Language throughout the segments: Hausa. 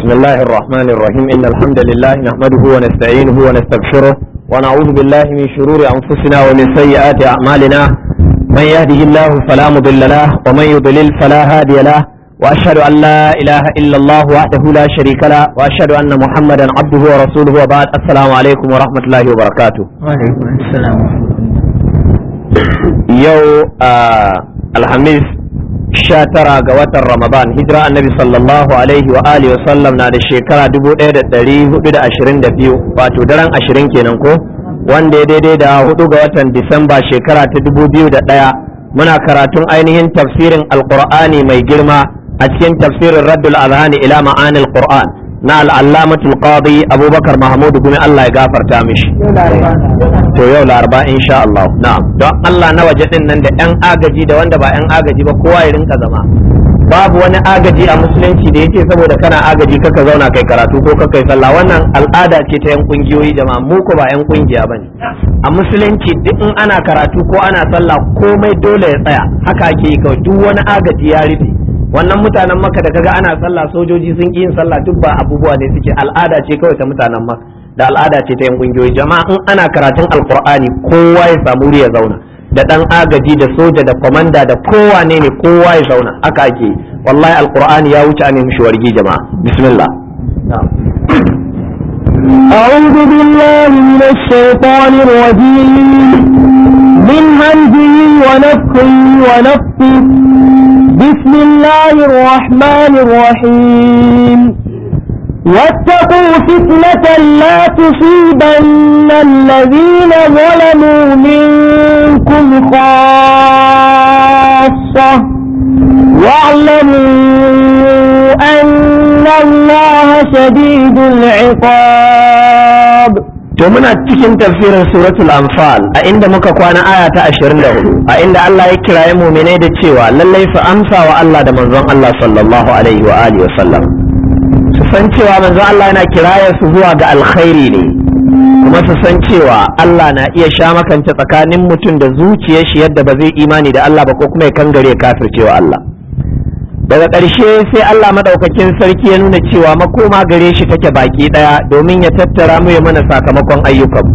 بسم الله الرحمن الرحيم إن الحمد لله نحمده ونستعينه ونستغفره ونعوذ بالله من شرور أنفسنا ومن سيئات أعمالنا من يهده الله فلا مضل له ومن يضلل فلا هادي له وأشهد أن لا إله إلا الله وحده لا شريك له وأشهد أن محمدا عبده ورسوله وبعد السلام عليكم ورحمة الله وبركاته وعليكم السلام يو آه الحميس sha tara ga watan ramadan hijira annabi sallallahu alaihi wa alihi wa sallam na da shekara dubu ɗaya da ɗari hudu da ashirin da biyu wato daren ashirin kenan ko wanda ya daidai da hudu ga watan disamba shekara ta dubu biyu da ɗaya muna karatun ainihin tafsirin alqur'ani mai girma a cikin tafsirin raddul azhani ila ma'anil qur'an na al'allamatul qadi abubakar mahmudu gumi allah ya gafarta mishi to yau laraba insha Allah na'am don Allah na waje din nan da yan agaji da wanda ba yan agaji ba kowa ya rinka zama babu wani agaji a musulunci da yake saboda kana agaji kaka zauna kai karatu ko kaka yi sallah wannan al'ada ce ta yan kungiyoyi jama'a mu ko ba yan kungiya bane a musulunci duk in ana karatu ko ana sallah komai dole ya tsaya haka ake yi kawai duk wani agaji ya rufe wannan mutanen maka da kaga ana sallah sojoji sun ƙi yin sallah duk ba abubuwa ne suke al'ada ce kawai ta mutanen maka da al'ada ce ta yan kungiyoyi jama'a in ana karatun alkur'ani kowa ya samu wuri ya zauna da dan agaji da soja da kwamanda da kowa ne ne kowa ya zauna haka ake wallahi alkur'ani ya wuce amin mishi wargi jama'a bismillah أعوذ بالله من الشيطان الرجيم من همزه ونفخه ونفخه بسم الله الرحمن الرحيم واتقوا فتنة لا تصيبن الذين ظلموا منكم خاصة واعلموا أن الله شديد العقاب to muna cikin tafsirin suratul anfal a inda muka kwana aya ta 24 a inda Allah ya kiraye mu'minai da cewa lallai su amsa wa Allah da manzon Allah sallallahu alaihi wa alihi wa sallam su san cewa manzo Allah yana kiraya su zuwa ga alkhairi ne kuma su san cewa Allah na iya sha makance tsakanin mutum da zuciyar shi yadda ba zai imani da Allah ba ko kuma ya kangare kafircewa Allah daga ƙarshe sai Allah madaukakin sarki ya nuna cewa makoma gare shi take baki ɗaya domin ya tattara mu ya mana sakamakon ayyukan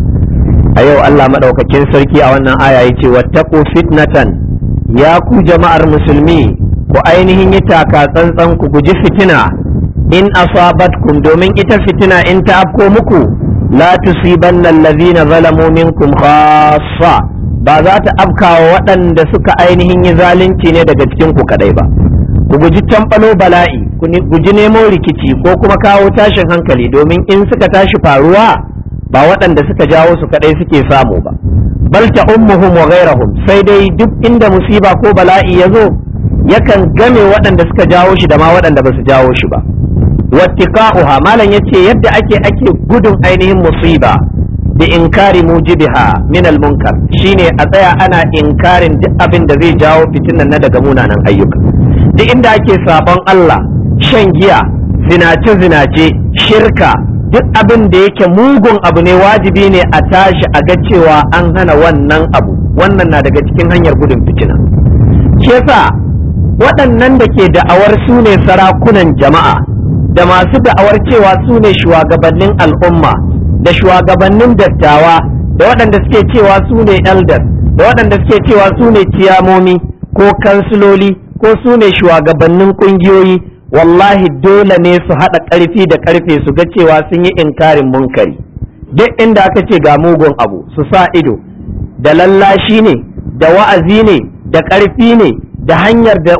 a yau Allah madaukakin sarki a wannan aya yace wattaqu fitnatan ya ku jama'ar musulmi ku ainihin yi taka tsantsan ku guji fitina in asabatkum domin ita fitina in ta afko muku la tusibanna allazina zalamu minkum khassa ba za ta afkawa waɗanda suka ainihin yi zalunci ne daga cikin ku kadai ba ku guji tambalo bala'i ku guji nemo rikici ko kuma kawo tashin hankali domin in suka tashi faruwa ba waɗanda suka jawo su kadai suke samu ba bal ta ummuhum wa ghairahum sai dai duk inda musiba ko bala'i ya zo yakan game waɗanda suka jawo shi da ma waɗanda ba su jawo shi ba wattiqa'uha malam yace yadda ake ake gudun ainihin musiba da inkari mujibiha min munkar shine a tsaya ana inkarin duk abin da zai jawo fitinan na daga munanan ayyuka duk inda ake sabon Allah shan giya zinace zinace shirka duk abin da yake mugun abu ne wajibi ne a tashi a ga cewa an hana wannan abu wannan na daga cikin hanyar gudun fitina shi yasa waɗannan da ke da'awar su ne sarakunan jama'a da masu da'awar cewa su ne shugabannin al'umma da shugabannin dattawa da waɗanda suke cewa su ne elders da waɗanda suke cewa su ne ciyamomi ko kansiloli ko su ne shugabannin ƙungiyoyi wallahi dole ne su haɗa ƙarfi da ƙarfe su ga cewa sun yi inkarin munkari duk inda aka ce ga mugun abu su sa ido da lallashi ne da wa'azi ne da ƙarfi ne da hanyar da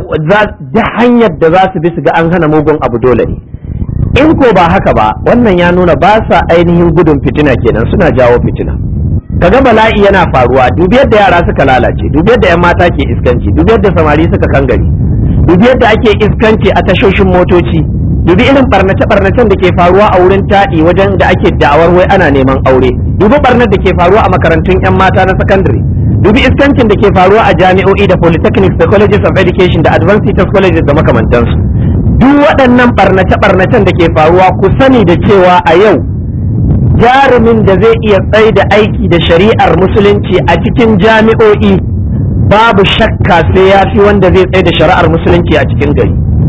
za su bi su ga an hana mugun abu dole ne in ko ba haka ba wannan ya nuna ba sa ainihin gudun fitina kenan suna jawo fitina kaga bala'i yana faruwa dubi yadda yara suka lalace dubi yadda yan mata ke iskanci dubi yadda samari suka kangare dubi yadda ake iskanci a tashoshin motoci dubi irin barnace barnacen da ke faruwa a wurin taɗi wajen da ake da'awar wai ana neman aure dubi barnar da ke faruwa a makarantun yan mata na sakandare dubi iskancin da ke faruwa a jami'o'i da polytechnics da colleges of education da advanced teachers colleges da makamantansu duk waɗannan ɓarnace-ɓarnacen da ke faruwa ku sani da cewa a yau jarumin da zai iya tsai da aiki da shari'ar musulunci a cikin jami'o'i babu shakka sai ya fi wanda zai tsai da shari'ar musulunci a cikin gari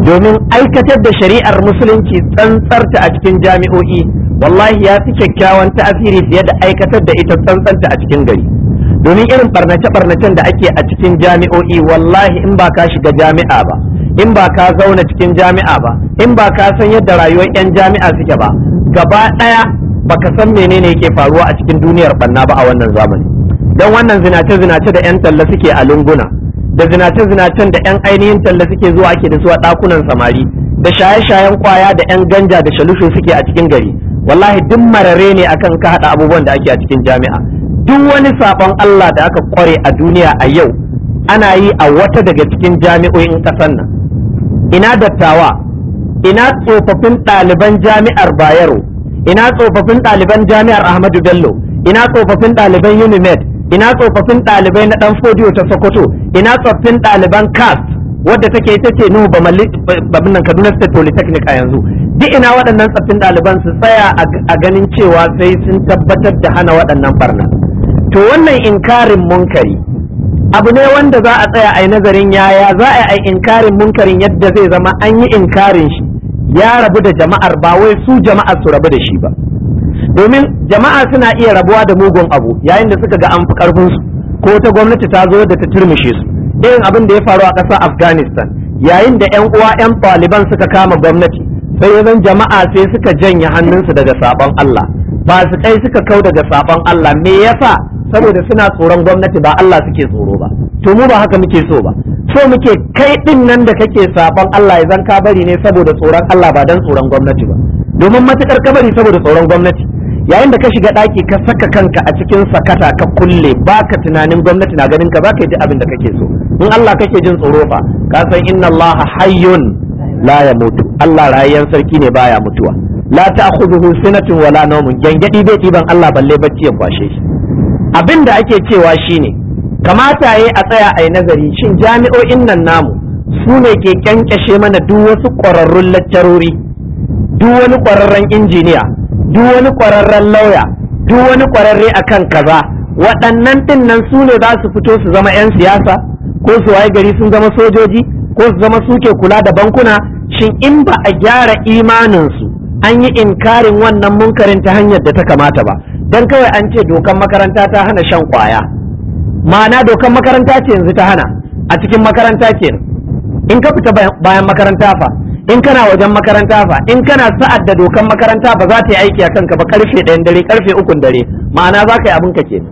domin aikatar da shari'ar musulunci tsantsarta a cikin jami'o'i wallahi ya fi kyakkyawan tasiri fiye da aikatar da ita tsantsanta a cikin gari domin irin barnace-barnacen da ake a cikin jami'o'i wallahi in ba ka shiga jami'a ba in ba ka zauna cikin jami'a ba in ba ka san yadda rayuwar 'yan jami'a suke ba gaba ɗaya baka san menene yake faruwa a cikin duniyar banna ba a wannan zamani don wannan zinace-zinace da 'yan talla suke a lunguna da zinace-zinacen da 'yan ainihin talla suke zuwa ake da su a ɗakunan samari da shaye-shayen kwaya da 'yan ganja da shalushu suke a cikin gari wallahi duk marare ne akan ka haɗa abubuwan da ake a cikin jami'a duk wani sabon Allah da aka kware a duniya a yau ana yi a wata daga cikin jami'o'in ƙasar nan ina dattawa ina tsofaffin ɗaliban jami'ar bayero ina tsofaffin ɗaliban jami'ar ahmadu bello ina tsofaffin ɗaliban unimed ina tsofaffin ɗalibai na ɗan fodiyo ta sokoto ina tsofaffin ɗaliban cast wadda take ita ce nuhu babin nan kaduna state polytechnic a yanzu duk ina waɗannan tsofaffin ɗaliban su tsaya a ganin cewa sai sun tabbatar da hana waɗannan barna to wannan inkarin munkari abu ne wanda za a tsaya a yi nazarin yaya za a yi inkarin munkarin yadda zai zama an yi inkarin shi ya rabu da jama'ar ba wai su jama'ar su rabu da shi ba domin jama'a suna iya rabuwa da mugun abu yayin da suka ga an fi karfin su ko ta gwamnati ta zo da ta turmushe su irin abin da ya faru a ƙasar afghanistan yayin da yan uwa yan taliban suka kama gwamnati sai zan jama'a sai suka janye hannunsu daga sabon allah ba su kai suka kau daga sabon allah me yasa saboda suna tsoron gwamnati ba allah suke tsoro ba to mu ba haka muke so ba so muke kai din nan da kake sabon Allah ya zan ka bari ne saboda tsoron Allah ba dan tsoron gwamnati ba domin matukar ka bari saboda tsoron gwamnati yayin da ka shiga daki ka saka kanka a cikin sakata ka kulle baka tunanin gwamnati na ganin ka baka ji abin da kake so in Allah kake jin tsoro fa ka san inna Allah hayyun la yamutu Allah rayyan sarki ne baya mutuwa la ta'khudhuhu sinatun wala nawmun gangadi bai diban Allah balle bacci ya kwashe shi abin da ake cewa shine kamata ya a tsaya a yi nazari shin jami'o'in nan namu su ne ke kyankyashe mana duk wasu ƙwararrun laccarori duk wani ƙwararren injiniya duk wani ƙwararren lauya duk wani ƙwararre akan kaza waɗannan ɗin nan su ne za su fito su zama 'yan siyasa ko su waye gari sun zama sojoji ko su zama suke kula da bankuna shin in ba a gyara imaninsu an yi inkarin wannan munkarin ta hanyar da ta kamata ba don kawai an ce dokan makaranta ta hana shan kwaya ma'ana dokan makaranta ce yanzu ta hana a cikin makaranta ke in ka fita bayan makaranta fa in kana wajen makaranta fa in kana sa'ad da dokan makaranta ba za ta yi aiki a kanka ba karfe ɗayan dare karfe ukun dare ma'ana za ka yi abin ka ke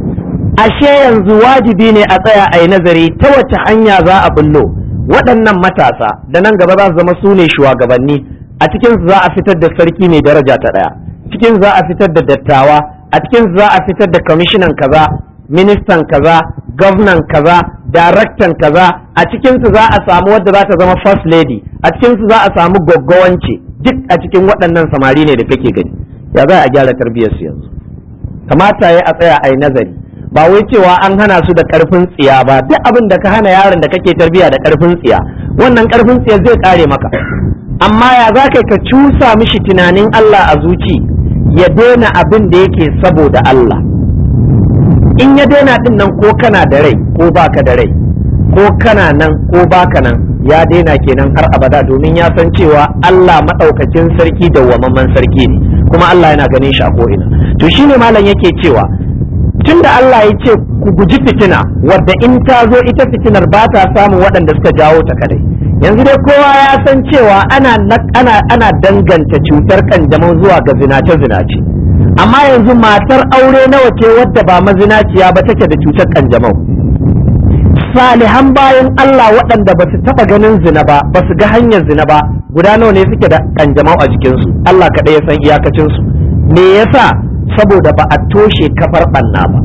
ashe yanzu wajibi ne a tsaya a yi nazari ta wace hanya za a bullo waɗannan matasa da nan gaba za su zama su ne shugabanni a cikin za a fitar da sarki mai daraja ta ɗaya cikin za a fitar da dattawa a cikin za a fitar da kwamishinan kaza ministan kaza gwamnan kaza daraktan kaza a cikinsu za a samu wadda za ta zama first lady a cikinsu za a samu gwaggwance duk a cikin waɗannan samari ne da kake gani ya za a gyara tarbiyyar su yanzu kamata ya a tsaya a yi nazari ba wai cewa an hana su da karfin tsiya ba duk abin da ka hana yaron da kake tarbiyya da karfin tsiya wannan karfin tsiya zai kare maka amma ya za ka cusa mishi tunanin Allah a zuci ya daina abin da yake saboda Allah in ya daina din nan ko kana da rai ko baka da rai ko kana nan ko baka nan ya daina kenan har abada domin ya san cewa Allah maɗaukakin sarki da wamamman sarki ne kuma Allah yana ganin shi a ko'ina to shine malam yake cewa tunda Allah ya ce ku guji fitina wadda in ta zo ita fitinar ba ta samun waɗanda suka jawo ta kadai yanzu dai kowa ya san cewa ana ana ana danganta cutar kanjamau zuwa ga zinace zinace amma yanzu matar aure nawa ce wadda ba mazinaciya ba take da cutar kanjamau salihan bayan Allah waɗanda ba su taɓa ganin zina ba ba su ga hanyar zina ba guda nawa ne suke da kanjamau a jikinsu Allah kaɗai ya san iyakacinsu me yasa saboda ba a toshe kafar ɓanna ba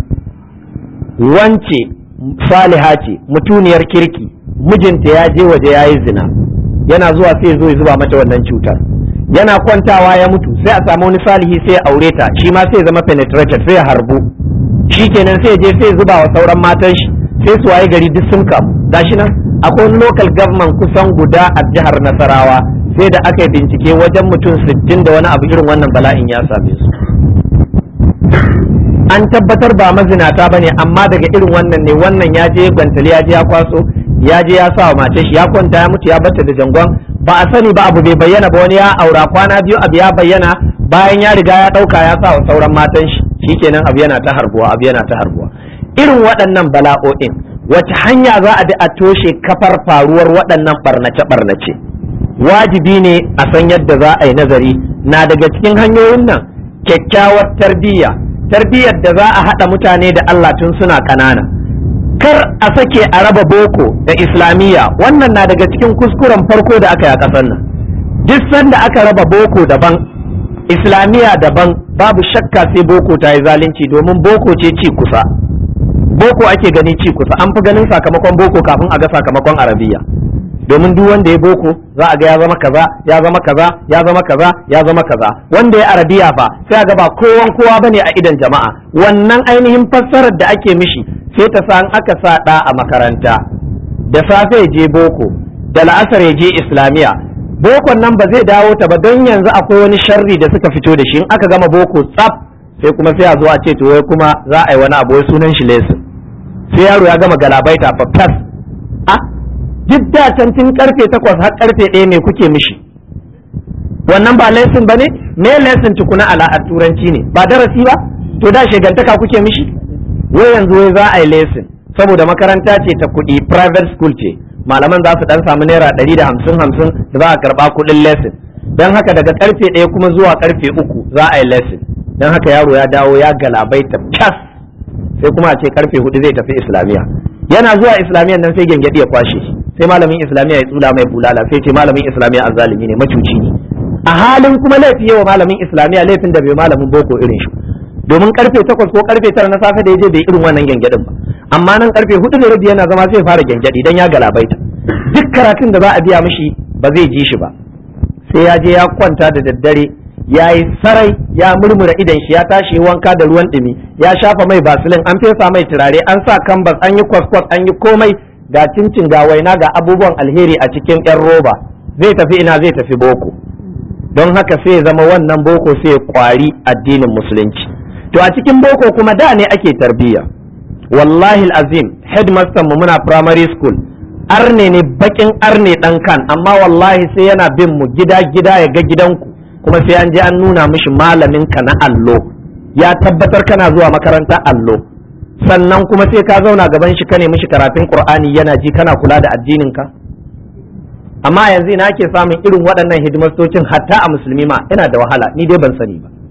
wance saliha ce mutuniyar kirki mijinta ya je waje ya yi zina yana zuwa sai zo ya zuba mata wannan cutar yana kwantawa ya mutu sai a samu wani salihi sai ya aure ta shi ma sai zama penetrated sai ya harbu shi kenan sai je sai zuba wa sauran matan shi sai su waye gari duk sun kamu gashi nan akwai wani local government kusan guda a jihar Nasarawa sai da aka yi bincike wajen mutum sittin da wani abu irin wannan bala'in ya same su an tabbatar ba mazinata ba ne amma daga irin wannan ne wannan ya je gwantali ya je ya kwaso ya je ya sa wa matar shi ya kwanta ya mutu ya bata da jangon ba a sani ba abu bai bayyana ba wani ya aura kwana biyu abu ya bayyana bayan ya riga ya ɗauka ya sa wa sauran matan shi shikenan abu yana ta harbuwa abu yana ta harbuwa irin waɗannan bala'o'in wace hanya za a bi a toshe kafar faruwar waɗannan barnace-barnace wajibi ne a san yadda za a yi nazari na daga cikin hanyoyin nan kyakkyawar tarbiyya tarbiyyar da za a haɗa mutane da Allah tun suna ƙanana kar a sake a raba boko da islamiyya wannan na daga cikin kuskuren farko da aka yi a ƙasar nan duk sanda aka raba boko daban islamiyya daban babu shakka sai boko ta yi zalunci domin boko ce ci kusa boko ake gani ci kusa an fi ganin sakamakon boko kafin a ga sakamakon arabiya domin duk wanda ya boko za a ga ya zama kaza ya zama kaza ya zama kaza ya zama kaza wanda ya arabiya fa sai a ga ba kowan kowa bane a idan jama'a wannan ainihin fassarar da ake mishi sai ta sa aka sa da a makaranta da safe ya je boko da la'asar ya je islamiya bokon nan ba zai dawo ta ba don yanzu akwai wani sharri da suka fito da shi in aka gama boko tsaf sai kuma sai a zo a ce to wai kuma za a yi wani abu wai sunan shi lesson sai yaro ya gama galabaita fa fas a duk da can tun karfe takwas har karfe ɗaya ne kuke mishi wannan ba lesson ba ne me lesson tukuna ala a turanci ne ba darasi ba to da shegantaka kuke mishi wai yanzu wai za a yi lesson saboda makaranta ce ta kuɗi private school ce malaman za su dan samu naira ɗari da hamsin hamsin da za a karɓa kuɗin lesson don haka daga karfe ɗaya kuma zuwa karfe uku za a yi lesson don haka yaro ya dawo ya galabaita cas sai kuma a ce karfe hudu zai tafi islamiyya yana zuwa islamiyan nan sai gyangyaɗi ya kwashe shi sai malamin islamiyya ya tsula mai bulala sai ce malamin islamiyya azzalimi ne macuci ne a halin kuma laifi yawa malamin islamiyya laifin da bai malamin boko irin shi domin karfe takwas ko karfe tara na safe da ya je bai irin wannan gyangyaɗin ba amma nan karfe hudu da rabi yana zama sai fara gyangyaɗi dan ya galabaita duk karatun da za a biya mishi ba zai ji shi ba sai ya je ya kwanta da daddare ya yi sarai ya murmura idan shi ya tashi wanka da ruwan ɗumi ya shafa mai basilin an fesa mai turare an sa kambas an yi kwaskwas an yi komai ga cincin ga waina ga abubuwan alheri a cikin yan roba zai tafi ina zai tafi boko don haka sai ya zama wannan boko sai ya kwari addinin musulunci to a cikin boko kuma da ne ake tarbiyya wallahi azim headmaster mu muna primary school arne ne bakin arne dan kan amma wallahi sai yana bin mu gida gida ya ga gidanku kuma sai an je an nuna mishi malamin ka na allo ya tabbatar kana zuwa makaranta allo sannan kuma sai ka zauna gaban shi kane mishi karatun qur'ani yana ji kana kula da addinin ka amma yanzu ina ake samun irin waɗannan hidimastocin hatta a musulmi ma yana da wahala ni dai ban sani ba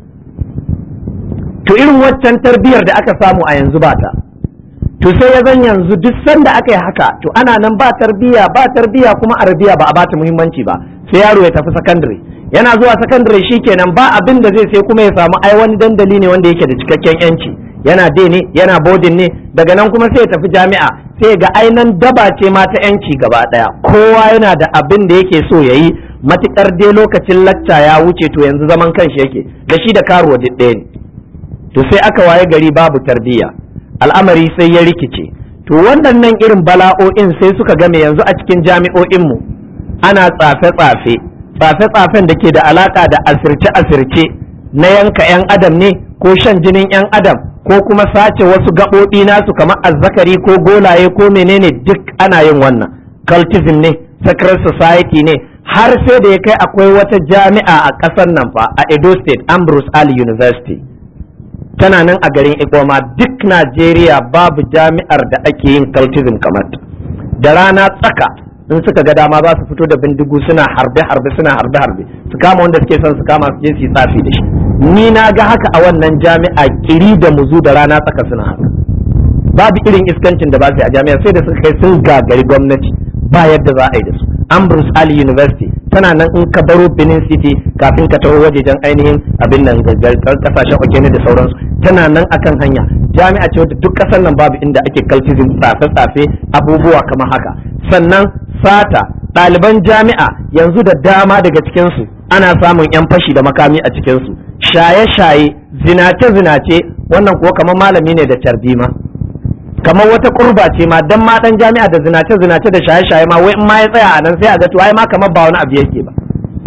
to irin waccan tarbiyyar da aka samu a yanzu ba ta to sai ya zan yanzu duk sanda aka yi haka to ana nan ba tarbiyya ba tarbiyya kuma arabiya ba a bata muhimmanci ba sai yaro ya tafi sakandare yana zuwa sakandare shikenan ba abin da zai sai kuma ya samu ai wani dandali ne wanda yake da cikakken yanci yana de ne yana bodin ne daga nan kuma sai ya tafi jami'a sai ga ainan daba ce ma ta yanci gaba daya kowa yana da abin da yake so yayi matukar dai lokacin lacca ya wuce to yanzu zaman kanshi yake da shi da karuwa ɗaya ne to sai aka waye gari babu tarbiyya al'amari sai ya rikice to waɗannan irin bala'o'in sai suka game yanzu a cikin jami'o'inmu ana tsafe-tsafe tsafe-tsafen da ke da alaka da asirce-asirce na yanka 'yan adam ne ko shan jinin 'yan adam ko kuma sace wasu gaɓoɓi nasu kamar azzakari ko golaye ko menene duk ana yin wannan cultism ne secret society ne har sai da ya kai akwai wata jami'a a ƙasar nan fa a edo state ambrose ali university tana nan a garin ikoma duk najeriya babu jami'ar da ake yin cultism kamar da rana tsaka in suka ga dama za su fito da bindigu suna harbe-harbe suna harbe-harbe su kama wanda suke son su kama su je su yi tsafi da shi ni na ga haka a wannan jami'a kiri da muzu da rana tsaka suna haka babu irin iskancin da ba su yi a jami'a sai da suka kai sun gagari gwamnati ba yadda za a yi da su ambrose ali university tana nan in ka baro benin city kafin ka taho wajejen ainihin abin nan kasashen okene da sauransu tana nan akan hanya jami'a ce wadda duk kasar nan babu inda ake cultism tsafe-tsafe abubuwa kamar haka sannan sata ɗaliban jami'a yanzu da dama daga cikinsu ana samun 'yan fashi da makami a cikinsu shaye-shaye zinace-zinace wannan kuwa kamar malami ne da carbima kamar wata kurba ce ma dan ma dan jami'a da zinace-zinace da shaye-shaye ma wai in ma ya tsaya a nan sai a ga to ai ma kamar ba wani abu yake ba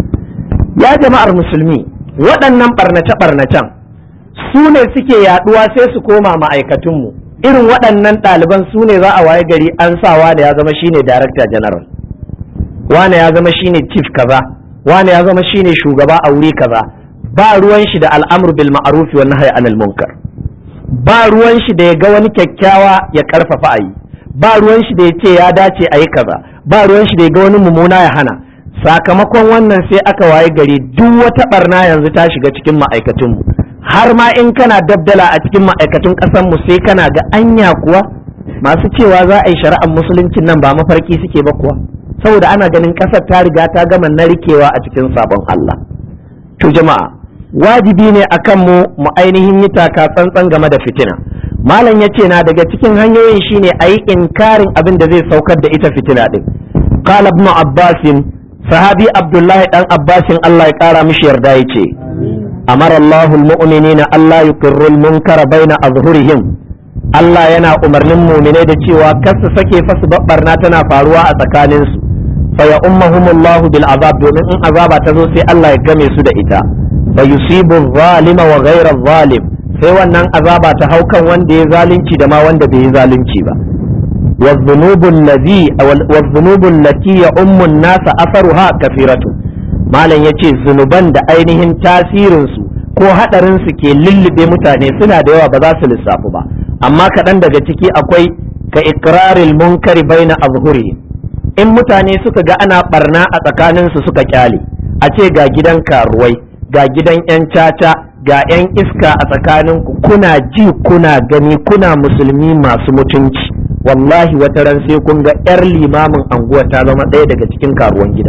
ya jama'ar musulmi waɗannan barnace-barnacen su ne suke yaduwa sai su koma ma'aikatunmu irin waɗannan ɗaliban su ne za a waye gari an sa wane ya zama shine director general wane ya zama shine chief kaza wane ya zama shine shugaba a wuri kaza ba ruwan shi da al'amur bil ma'ruf wa nahyi anil munkar ba ruwan shi da ya ga wani kyakkyawa ya karfafa a yi ba ruwan shi da ya ce ya dace a yi kaza ba ruwan shi da ya ga wani mummuna ya hana sakamakon wannan sai aka waye gari duk wata barna yanzu ta shiga cikin ma'aikatunmu har ma in kana dabdala a cikin ma'aikatun mu sai kana ga anya kuwa masu cewa za a yi shari'ar musuluncin nan ba mafarki suke ba kuwa saboda ana ganin ƙasar ta riga ta gama narkewa a cikin sabon Allah to jama'a wajibi ne akan mu mu ainihin yi taka tsantsan game da fitina malam ya ce na daga cikin hanyoyin shine a yi inkarin abin da zai saukar da ita fitina din qala ibn abbasin sahabi abdullahi dan abbasin Allah ya kara mishi yarda yace amara Allahul mu'minina Allah yuqirrul munkara baina azhurihim Allah yana umarnin mu'minai da cewa kar su sake fasu babbarna tana faruwa a tsakaninsu fa ya ummahumullahu bil azab domin in azaba ta zo sai Allah ya game su da ita fa yusibu zalima wa ghayra zalim sai wannan azaba ta hau kan wanda ya zalunci da ma wanda bai yi zalunci ba والذنوب الذي والذنوب التي يؤم الناس اثرها كثيرة malam yace zunuban da ainihin tasirinsu ko haɗarinsu ke lullube mutane suna da yawa ba za su lissafu ba amma kaɗan daga ciki akwai ka ikraril munkari baina azhurihim in mutane suka ga ana barna a tsakaninsu suka kyale a ce ga gidan karuwai ga gidan 'yan caca ga 'yan iska a tsakaninku kuna ji kuna gani kuna musulmi masu mutunci wallahi wata ran sai kun ga 'yar limamin anguwa ta zama ɗaya daga cikin karuwan gidan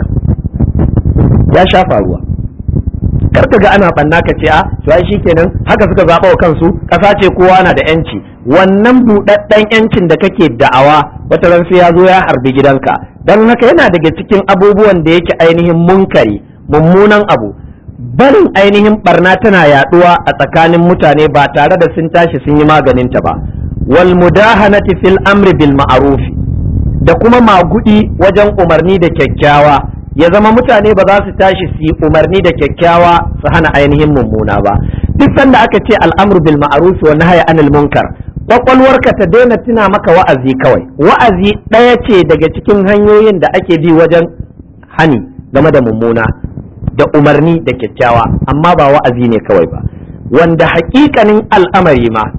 ya sha faruwa karka ga ana banna ka ce a to ai shikenan haka suka zaɓa wa kansu ƙasa ce kowa na da yanci wannan buɗaɗɗen yancin da kake da'awa wata ran sai ya zo ya harbi gidanka don haka yana daga cikin abubuwan da yake ainihin munkari mummunan abu barin ainihin barna tana yaduwa a tsakanin mutane ba tare da sun tashi sun yi maganinta ba wal mudahanati fil amri bil ma'ruf da kuma magudi wajen umarni da kyakkyawa ya zama mutane ba za su tashi su yi umarni da kyakkyawa su hana ainihin mummuna ba duk sanda aka ce al'amru bil ma'ruf wa nahyi anil munkar kwakwalwarka ta daina tuna maka wa'azi kawai wa'azi ɗaya ce daga cikin hanyoyin da ake bi wajen hani game da mummuna da umarni da kyakkyawa amma ba wa'azi ne kawai ba wanda hakikanin al'amari ma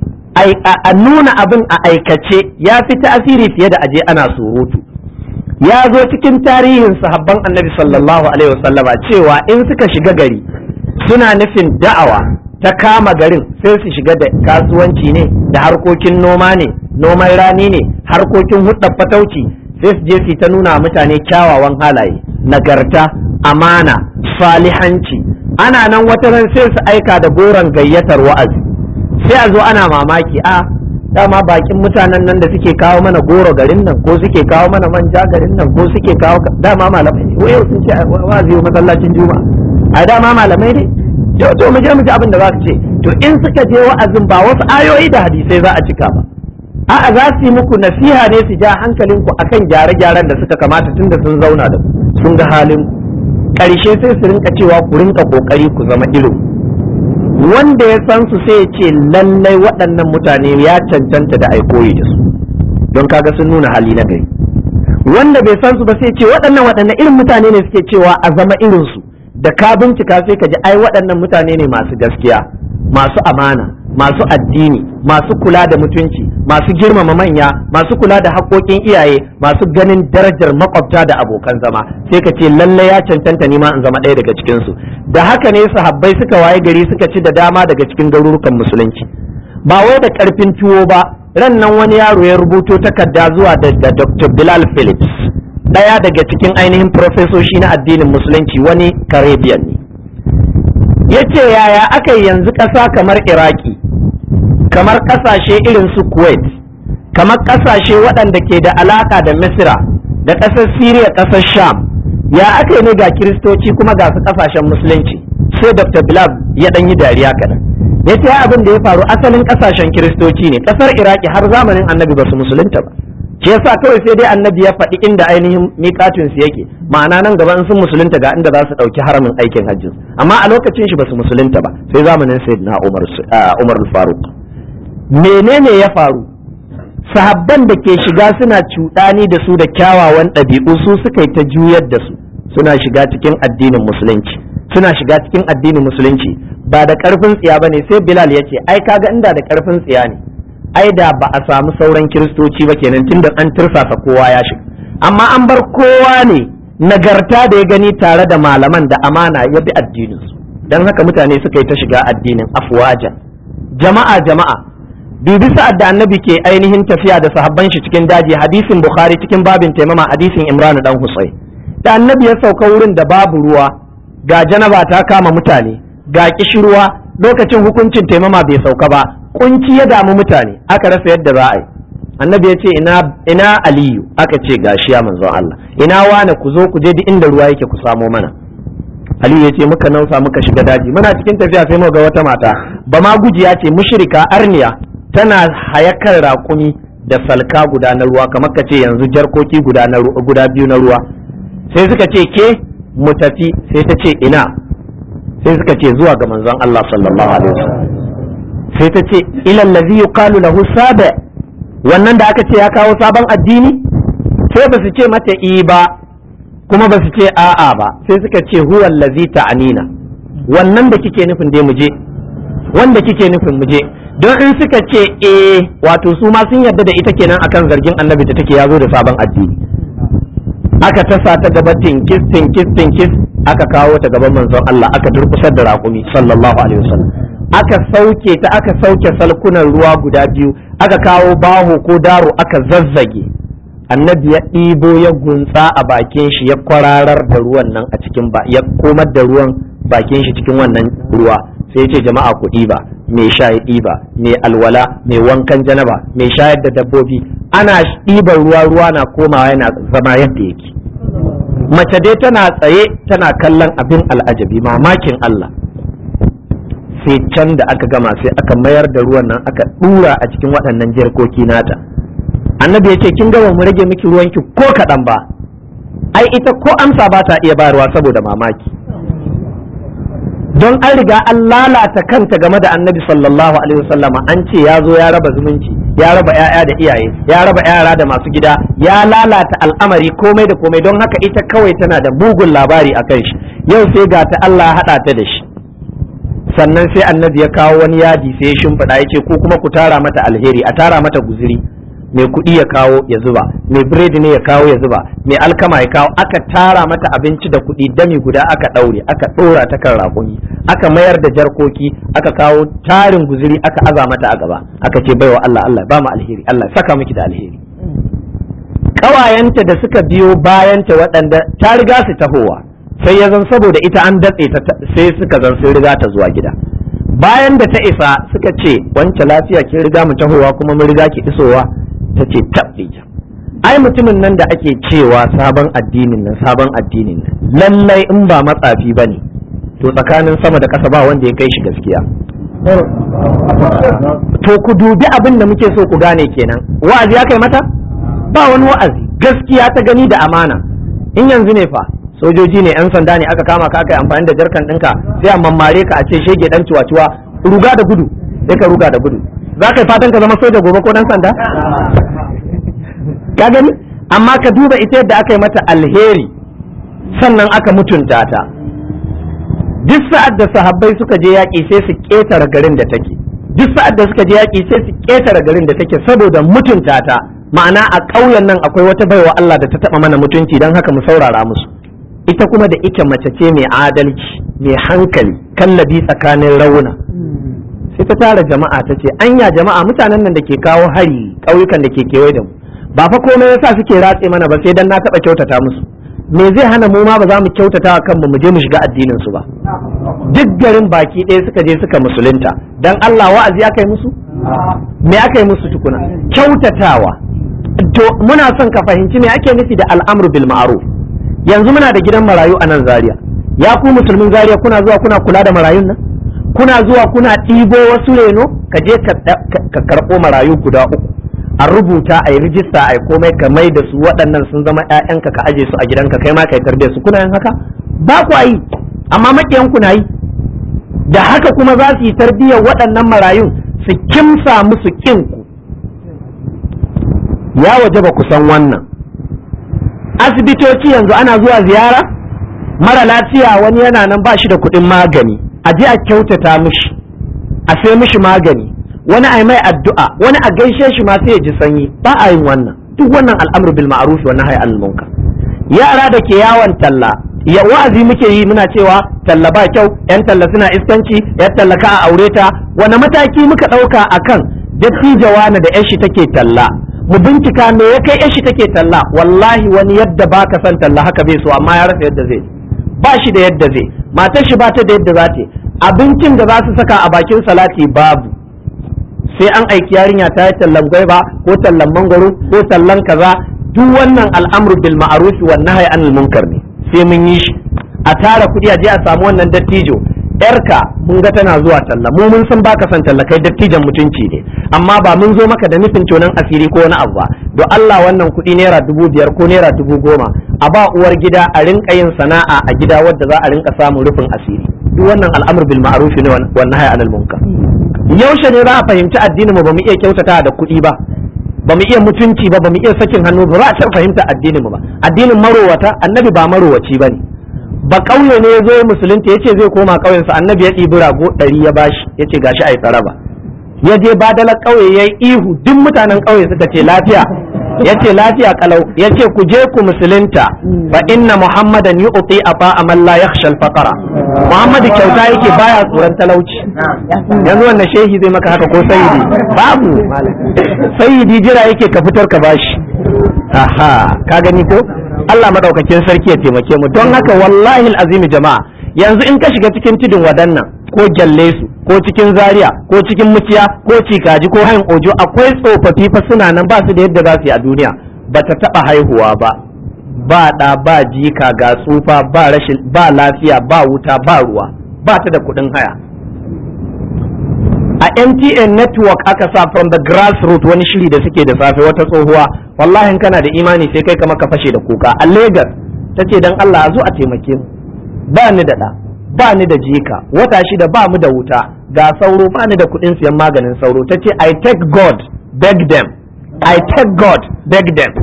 a nuna abin a aikace ya fi tasiri fiye da aje ana surutu ya zo cikin tarihin sahabban annabi sallallahu alaihi wasallama cewa in suka shiga gari suna nufin da'awa ta kama garin sai su shiga da kasuwanci ne da harkokin noma ne noman rani ne harkokin hudar fatauci sai su je su ta nuna mutane kyawawan halaye nagarta amana salihanci ana nan wata ran sai su aika da goron gayyatar wa'azi sai a zo ana mamaki a dama bakin mutanen nan da suke kawo mana goro garin nan ko suke kawo mana manja garin nan ko suke kawo dama malamai ne wai sun ce wa'azi wa masallacin juma'a a dama malamai ne to to mu je mu ji abin da za su ce to in suka je wa'azin ba wasu ayoyi da hadisai za a cika ba a'a za su yi muku nasiha ne su ja hankalinku akan gyare-gyaren da suka kamata tunda sun zauna da sun ga halin karshe sai su rinka cewa ku rinka kokari ku zama irin wanda ya san su sai ya ce lallai waɗannan mutane ya cancanta da aikoyi da su don kaga sun nuna hali na gari wanda bai san su ba sai ce waɗannan waɗannan irin mutane ne suke cewa a zama irin su da ka bincika sai ka ji ai waɗannan mutane ne masu gaskiya masu amana masu addini masu kula da mutunci masu girmama manya masu kula da haƙoƙin iyaye masu ganin darajar makwabta da abokan zama sai ka ce lalle ya cancanta nima in zama ɗaya daga cikin su da haka ne sahabbai suka waye gari suka ci da dama daga cikin garurukan musulunci ba wai da ƙarfin tuwo ba ran nan wani yaro ya rubuto takarda zuwa da, da Dr. Bilal Phillips ɗaya daga cikin ainihin profesoshi na addinin musulunci wani Caribbean ne ya ce yaya aka yanzu ƙasa kamar Iraki kamar ƙasashe irin su Kuwait kamar ƙasashe waɗanda ke da alaƙa da Misira da ƙasar Siriya ƙasar Sham ya aka yi ne ga kiristoci kuma ga su ƙasashen musulunci sai Dr. Bilal ya ɗan yi dariya kaɗan ya ce abin da ya faru asalin ƙasashen kiristoci ne ƙasar Iraki har zamanin annabi ba su musulunta ba shi yasa kawai sai dai annabi ya faɗi inda ainihin miƙatin su yake ma'ana nan gaba in sun musulunta ga inda za su ɗauki haramin aikin hajji amma a lokacin shi ba su musulunta ba sai zamanin sayyidina Umar Umar Faruk menene ya faru sahabban da ke shiga suna cuɗani da su da kyawawan ɗabi'u su suka yi ta juyar da su suna shiga cikin addinin musulunci suna shiga cikin addinin musulunci ba da ƙarfin tsiya ba ne sai bilal ya ce ai kaga inda da ƙarfin tsiya ne ai da ba a samu sauran kiristoci ba kenan tunda an tirsasa kowa ya shiga amma an bar kowa ne nagarta da ya gani tare da malaman da amana ya bi addininsu don haka mutane suka yi ta shiga addinin afwajan jama'a jama'a dubi sa'ad da annabi ke ainihin tafiya da sahabban shi cikin daji hadisin bukhari cikin babin taimama hadisin imran dan husayn da annabi ya sauka wurin da babu ruwa ga janaba ta kama mutane ga kishirwa lokacin hukuncin taimama bai sauka ba kunci ya damu mutane aka rasa yadda za a yi annabi ya ce ina ina aliyu aka ce gashi ya manzon Allah ina wane ku zo ku je duk inda ruwa yake ku samo mana aliyu ya ce muka nausa muka shiga daji muna cikin tafiya sai muka ga wata mata ba ma gujiya ce mushrika arniya tana hayakar raƙumi da salka guda na ruwa kamar ka ce yanzu jarkoki guda na guda biyu na ruwa sai suka ce ke mu tafi sai ta ce ina sai suka ce zuwa ga manzon Allah sallallahu alaihi wasallam sai ta ce ila allazi yuqalu lahu sabi wannan da aka ce ya kawo sabon addini sai ba su ce mata i ba kuma ba su ce a'a ba sai suka ce huwa allazi ta'anina wannan da kike nufin dai mu je wanda kike nufin mu je don in suka ce eh wato su ma sun yarda da ita kenan akan zargin annabi da take yazo da sabon addini aka tasa ta gaba tinkis tinkis tinkis aka kawo ta gaban manzon Allah aka durkusar da raƙumi sallallahu alaihi wasallam aka sauke ta aka sauke salkunan ruwa guda biyu aka kawo baho ko daro aka zazzage annabi ya ɗibo ya guntsa a bakin shi ya kwararar da ruwan nan a cikin ba ya komar da ruwan bakin shi cikin wannan ruwa sai ce jama'a ku ɗiba mai sha ya ɗiba mai alwala mai wankan janaba mai shayar da dabbobi ana ɗiban ruwa ruwa na komawa yana zama yadda yake mace dai tana tsaye tana kallon abin al'ajabi mamakin Allah sai can da aka gama sai aka mayar da ruwan nan aka ɗura a cikin waɗannan jarkoki nata annabi ya ce kin gama mu rage miki ruwanki ko kaɗan ba ai ita ko amsa ba ta iya bayarwa saboda mamaki don an riga an lalata kanta game da annabi sallallahu alaihi wasallama an ce ya zo ya raba zumunci ya raba 'ya'ya da iyaye ya raba yara da masu gida ya lalata al'amari komai da komai don haka ita kawai tana da mugun labari a kan shi yau sai ga ta Allah haɗa ta da shi sannan sai annabi ya kawo wani yadi sai ya shimfiɗa ya ce ko kuma ku tara mata alheri a tara mata guziri mai kuɗi ya kawo ya zuba mai biredi ne ya kawo ya zuba mai alkama ya kawo aka tara mata abinci da kuɗi dami guda aka ɗaure aka ɗora ta kan raƙumi aka mayar da jarkoki aka kawo tarin guziri aka aza mata a gaba aka ce baiwa Allah Allah ba mu alheri Allah saka miki da alheri ƙawayenta da suka biyo bayanta waɗanda ta riga su tahowa sai ya zan saboda ita an datse ta sai suka zan sun riga ta zuwa gida bayan da ta isa suka ce wancan lafiya kin riga mu tahowa kuma mun riga ki isowa ta ce tabbija ai mutumin nan da ake cewa sabon addinin nan sabon addinin nan lallai in ba matsafi ba ne to tsakanin sama da ƙasa ba wanda ya kai shi gaskiya to ku dubi abin da muke so ku gane kenan wa'azi ya kai mata ba wani wa'azi gaskiya ta gani da amana in yanzu ne fa sojoji ne yan sanda ne aka kama ka aka yi amfani da jarkan ɗinka sai a mammare ka a ce shege dan ciwa-ciwa ruga da gudu sai ka ruga da gudu za ka yi fatan ka zama soja gobe ko dan sanda ka gani amma ka duba ita yadda aka yi mata alheri sannan aka mutunta ta duk sa'ad da sahabbai suka je yaƙi sai su ƙetare garin da take duk sa'ad da suka je yaƙi sai su ƙetare garin da take saboda mutunta ta ma'ana a ƙauyen nan akwai wata baiwa Allah da ta taɓa mana mutunci don haka mu saurara musu ita kuma da ike mace ce mai adalci mai hankali kallabi tsakanin rauna sai ta tara jama'a ta ce anya jama'a mutanen nan da ke kawo hari ƙauyukan da ke kewaye da mu ba fa komai yasa suke ratse mana ba sai dan na taɓa kyautata musu me zai hana mu ma ba za mu kyautata wa kanmu mu je mu shiga addinin su ba duk garin baki ɗaya suka je suka musulunta dan Allah wa'azi aka yi musu me aka yi musu tukuna kyautatawa to muna son ka fahimci me ake nufi da al'amru bil ma'ruf yanzu muna da gidan marayu a nan Zaria ya ku musulmin Zaria kuna zuwa kuna kula da marayun nan kuna zuwa kuna ɗibo wasu reno ka je ka karɓo marayu guda uku a rubuta a yi rijista a yi komai ka mai da su waɗannan sun zama 'ya'yanka ka aje su a gidanka kai ma ka yi tarbiyyar su kuna yin haka ba ku yi amma maƙiyan ku na yi da haka kuma za su yi tarbiyyar waɗannan marayun su kimsa musu kinku ya waje ba ku san wannan asibitoci yanzu ana zuwa ziyara mara lafiya wani yana nan ba shi da kuɗin magani a je a kyautata mishi a sai mishi magani wani a mai addu'a wani a gaishe shi ma sai ya ji sanyi ba a yin wannan duk wannan al'amru bil ma'ruf wa nahyi anil munkar yara da ke yawon talla ya wa'azi muke yi muna cewa talla ba kyau yan talla suna iskanci yan talla ka a aure ta wani mataki muka ɗauka akan dattijawa na da yashi take talla mu bincika me ya kai yashi take talla wallahi wani yadda baka san talla haka bai so amma ya rasa yadda zai ba shi da yadda zai matar shi ba ta da yadda za ta abincin da za su saka a bakin salati babu sai an aiki yarinya ta yi tallan gwaiba ko tallan mangwaro ko tallan kaza duk wannan al'amru bil ma'ruf wa nahyi anil munkar ne sai mun yi shi a tara kuɗi a je a samu wannan dattijo yarka mun ga tana zuwa talla mu mun san baka son talla kai dattijan mutunci ne amma ba mun zo maka da nufin tonan asiri ko wani abu ba don Allah wannan kuɗi naira dubu biyar ko naira dubu goma a ba uwar gida a rinka yin sana'a a gida wadda za a rinka samun rufin asiri duk wannan al'amur bil ma'ruf ne wannan hayy anil munkar yaushe ne za a fahimci addinin mu ba mu iya kyautata da kuɗi ba ba mu iya mutunci ba ba mu iya sakin hannu ba za a taɓa fahimta addinin mu ba addinin marowata annabi ba marowaci bane ba ƙauye ne ya zo musulunta ya ce zai koma ƙauyensa annabi ya ɗibi rago ɗari ya bashi ya ce gashi a yi tsaraba ya je badalar ƙauye ya yi ihu duk mutanen ƙauye suka ce lafiya ya ce lafiya kalau ya ce ku je ku musulunta fa inna muhammadan yi uti a fa'a man la yakhsha al-faqara muhammadu kyauta yake baya tsoron talauci yanzu wannan shehi zai maka haka ko sayyidi babu sayyidi jira yake ka fitar ka bashi aha ka gani ko Allah madaukakin sarki ya taimake mu don haka wallahi azimi jama'a yanzu in ka shiga cikin tudun wadannan ko gyalle su ko cikin zaria ko cikin muciya ko cikaji ko hayin ojo akwai tsofaffi fa suna nan ba su da yadda za su yi a duniya ba ta taba haihuwa ba ba ɗa ba jika ga tsufa ba rashin ba lafiya ba wuta ba ruwa ba ta da kuɗin haya a MTN network aka sa from the grassroots wani shiri da suke da safe wata tsohuwa wallahi kana da imani sai kai kama ka fashe da kuka a Lagos ta ce dan Allah a zo a taimake mu ba ni da ɗa ba ni da jika wata shida ba mu da wuta ga sauro ba ni da kuɗin siyan maganin sauro ta ce I take God beg them I take God beg them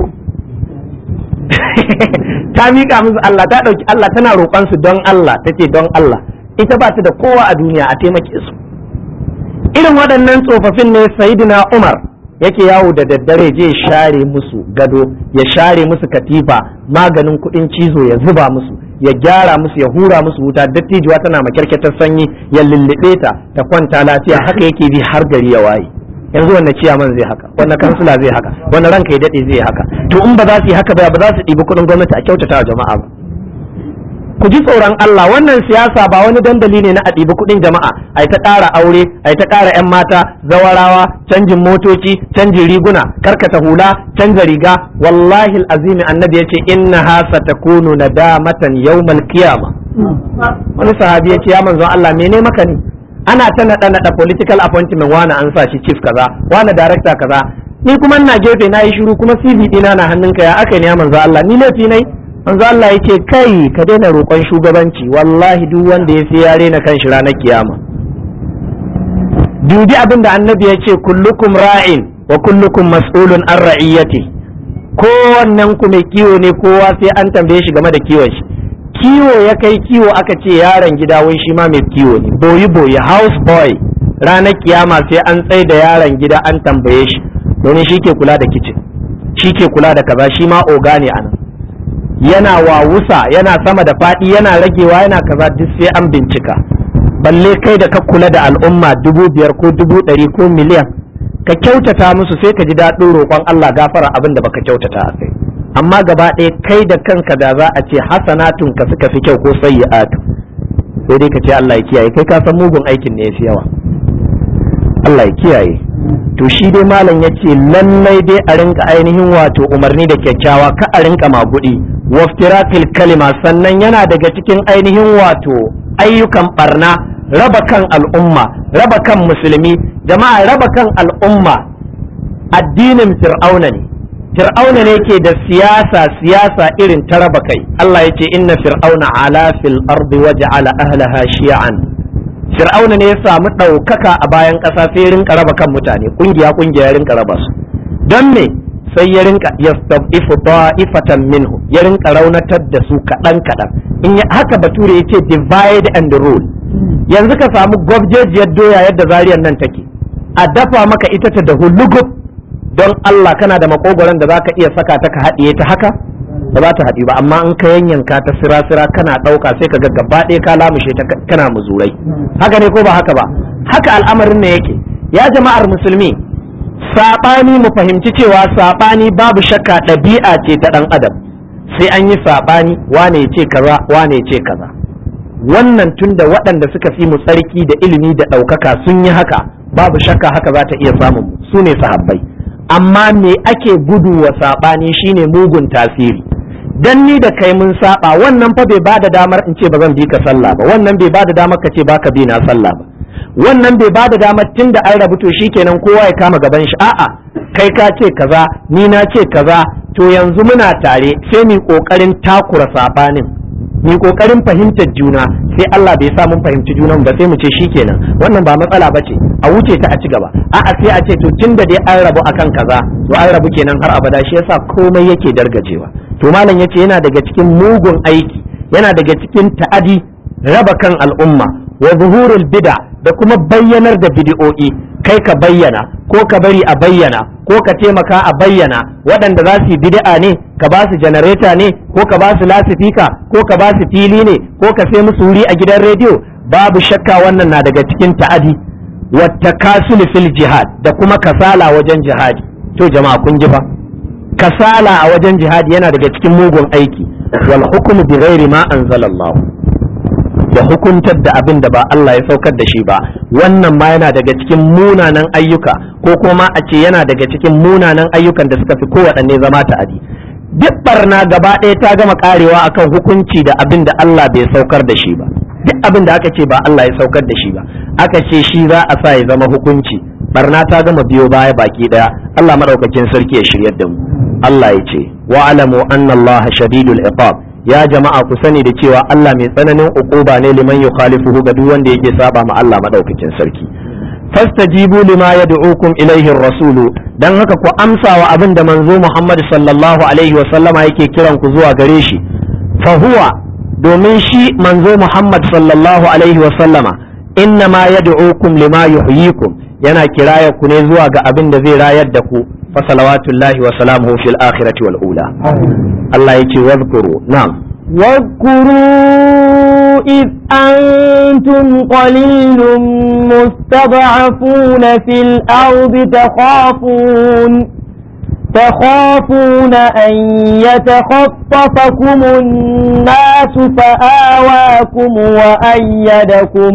ta miƙa musu Allah ta ɗauki Allah tana roƙon su don Allah ta ce don Allah ita ba ta da kowa a duniya a taimake su irin waɗannan tsofaffin ne sayidina umar yake yawo da daddare je share musu gado ya share musu katifa maganin kuɗin cizo ya zuba musu ya gyara musu ya hura musu wuta dattijuwa tana makyarketar sanyi ya lullube ta ta kwanta lafiya haka yake bi har gari ya waye yanzu wannan ciyaman zai haka wannan kansila zai haka wannan ranka ya daɗe zai haka to in ba za su yi haka ba ba za su ɗibi kuɗin gwamnati a kyautata wa jama'a ba ku ji tsoron Allah wannan siyasa ba wani dandali ne na a ɗibi kuɗin jama'a ai ta ƙara aure ai ta ƙara 'yan mata zawarawa canjin motoci canjin riguna karkata hula canza riga wallahi azimi annabi ya ce innaha satakunu nadamatan yawmal qiyama wani sahabi ya ce ya manzon Allah mene maka ne ana ta naɗa naɗa political appointment wani an sa shi chief kaza wani director kaza ni kuma ina gefe na yi shiru kuma CV ɗina na hannunka ya aka ne ya manzon Allah ni laifi nai manzo Allah yake kai ka daina roƙon shugabanci wallahi duk wanda ya sai ya rena kanshi ranar kiyama dubi abin da annabi ya ce kullukum ra'in wa kullukum mas'ulun an ra'iyyati kowannen ku mai kiwo ne kowa sai an tambaye shi game da kiwon shi kiwo ya kai kiwo aka ce yaron gida wai shi ma mai kiwo ne boyi boyi house boy ranar kiyama sai an tsaye da yaron gida an tambaye shi domin shi ke kula da kicin shi ke kula da kaza shi ma oga ne anan yana wawusa yana sama da faɗi yana ragewa yana kaza duk sai an bincika balle kai da ka kula da al'umma dubu biyar ko dubu ɗari ko miliyan ka kyautata musu sai ka ji daɗin roƙon Allah gafara abin da baka kyautata a kai amma gaba ɗaya kai da kanka da za a ce hasanatun ka suka fi kyau ko sayyi'atu sai dai ka ce Allah ya kiyaye kai ka san mugun aikin ne yafi yawa Allah ya kiyaye to shi dai malam ya ce lallai dai a rinka ainihin wato umarni da kyakkyawa ka a rinka magudi waftirafil kalima sannan yana daga cikin ainihin wato ayyukan barna raba kan al'umma raba kan musulmi jama'a raba kan al'umma addinin fir'auna ne fir'auna ne ke da siyasa siyasa irin ta raba kai Allah ya ce inna fir'auna ala fil ardi waja'ala ahlaha shi'an fir'auna ne ya samu ɗaukaka a bayan ƙasa sai ya rinka raba kan mutane ƙungiya ƙungiya ya rinka raba su don me sai ya rinka yastabifu ta'ifatan minhu ya rinka raunatar da su kaɗan kaɗan in haka bature ya ce divide and rule yanzu ka samu gwabjejiyar doya yadda zariyar nan take a dafa maka ita ta da hulugub don Allah kana da makogoron da zaka iya saka ta ka haɗiye ta haka ba za ta haɗi ba amma in ka yanyanka ta sira-sira kana ɗauka sai ka ga gaba ɗaya ka lamushe ta kana muzurai haka ne ko ba haka ba haka al'amarin ne yake ya jama'ar musulmi saɓani mu fahimci cewa saɓani babu shakka ɗabi'a ce ta ɗan adam sai an yi saɓani wane ce kaza wane ce kaza wannan tunda waɗanda suka fi mu tsarki da ilimi da ɗaukaka sun yi haka babu shakka haka za ta iya samun mu su ne sahabbai amma me ake gudu wa saɓani shine mugun tasiri dan ni da kai mun saba wannan fa bai bada damar in ce ba zan bi ka sallah ba wannan bai bada damar ka ce baka bi na sallah ba wannan bai bada damar tun da an rabu to shikenan kowa ya kama gaban shi a'a kai ka ce kaza ni na ce kaza to yanzu muna tare sai mu kokarin takura sabanin mu kokarin fahimtar juna sai Allah bai sa mun fahimci junan ba sai mu ce shikenan wannan ba matsala ba ce a wuce ta a ci gaba a'a sai a ce to tun da dai an rabu akan kaza to an rabu kenan har abada shi yasa komai yake dargajewa to malam yace yana daga cikin mugun aiki yana daga cikin ta'adi raba kan al'umma wa zuhurul bid'a da kuma bayyanar da bid'o'i kai ka bayyana ko ka bari a bayyana ko ka taimaka a bayyana waɗanda za su yi bid'a ne ka ba su janareta ne ko ka ba su lasifika ko ka ba su fili ne ko ka sai musu wuri a gidan rediyo babu shakka wannan na daga cikin ta'adi wata kasulu fil jihad da kuma kasala wajen jihadi to jama'a kun ji fa kasala a wajen jihadi yana daga cikin mugun aiki wal hukmu bi ghairi ma anzalallah da hukuntar da abin da ba Allah ya saukar da shi ba wannan ma yana daga cikin munanan ayyuka ko kuma a ce yana daga cikin munanan ayyukan da suka fi kowaɗanne zama ta'adi duk barna gaba ɗaya ta gama karewa akan hukunci da abin da Allah bai saukar da shi ba duk abin da aka ce ba Allah ya saukar da shi ba aka ce shi za a sa ya zama hukunci barna ta gama biyo baya baki daya Allah madaukakin sarki ya shiryar da mu Allah ya ce wa alamu anna Allah shadidul iqab ya jama'a ku sani da cewa Allah mai tsananin uquba ne liman yukhalifuhu ga duk wanda yake saba ma Allah madaukakin sarki fastajibu lima yad'ukum ilaihi rasulu dan haka ku amsa wa abin da manzo Muhammad sallallahu alaihi wa sallama yake kiran ku zuwa gare shi fa huwa domin shi manzo Muhammad sallallahu alaihi wa sallama inna ma yad'ukum lima yuhyikum yana kiraya ku ne zuwa ga abin da zai rayar da ku fa salawatullahi wa salamuhu fil akhirati wal ula Allah yake wazkuru na'am واذكروا إذ أنتم قليل مستضعفون في الأرض تخافون تخافون أن يتخطفكم الناس فآواكم وأيدكم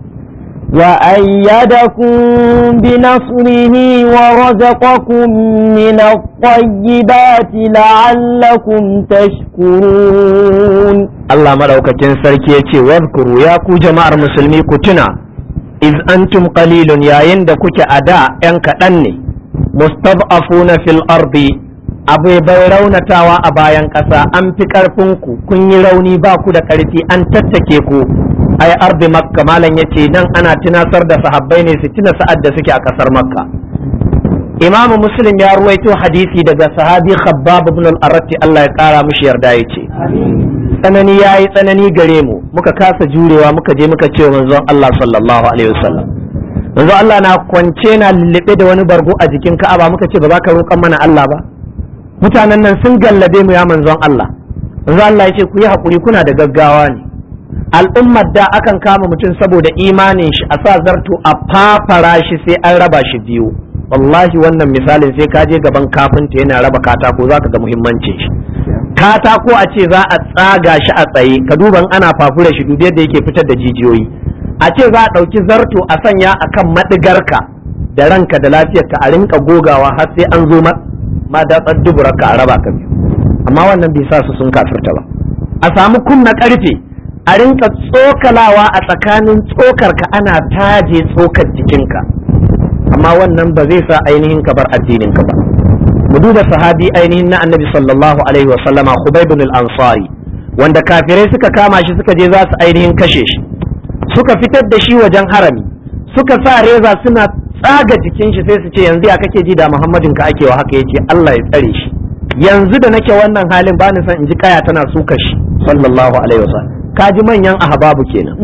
وأيدكم بنصره ورزقكم من الطيبات لعلكم تشكرون Allah madaukakin sarki ya ce wadkuru ya ku jama'ar musulmi ku tuna iz antum qalilun yayin da kuke a da ‘yan kaɗan ne mustad'afuna fil ardi abu bai raunatawa a bayan ƙasa an fi ƙarfinku kun yi rauni ba ku da ƙarfi an tattake ku ai ardi makka malam yace nan ana tunasar da sahabbai ne su tuna sa'ad da suke a ƙasar makka imam muslim ya ruwaito hadisi daga sahabi khabbab ibn al-aratti Allah ya kara mishi yarda yace tsanani yayi tsanani gare mu muka kasa jurewa muka je muka ce manzon Allah sallallahu alaihi wasallam manzon Allah na kwance na lullube da wani bargo a jikin Ka'aba muka ce ba za ka roƙan mana Allah ba mutanen nan sun gallabe mu ya manzon Allah manzon Allah yace ku yi hakuri kuna da gaggawa ne al'ummar da akan kama mutum saboda imanin shi a sa zarto a fafara shi sai an raba shi biyu wallahi wannan misalin sai ka je gaban kafinta yana raba katako za ka ga muhimmancin shi katako a ce za a tsaga shi a tsaye ka duban ana fafura shi dubi yadda yake fitar da jijiyoyi a ce za a ɗauki zarto a sanya a kan maɗigarka da ranka da lafiyarka a rinka gogawa har sai an zo ma datsar duburarka a raba ka biyu amma wannan bai sa su sun kafirta ba a samu kunna ƙarfe a rinka tsokalawa a tsakanin tsokarka ana taje tsokar jikinka amma wannan ba zai sa ainihin ka bar addinin ka ba mu duba sahabi ainihin na annabi sallallahu alaihi wa sallama Khubayb bin al-Ansari wanda kafirai suka kama shi suka je za su ainihin kashe shi suka fitar da shi wajen harami suka sa reza suna tsaga jikin shi sai su ce yanzu ya kake ji da muhammadin ka ake wa haka yace Allah ya tsare shi yanzu da nake wannan halin bani son in ji kaya tana suka shi sallallahu alaihi wasallam ka ji manyan ahbabu kenan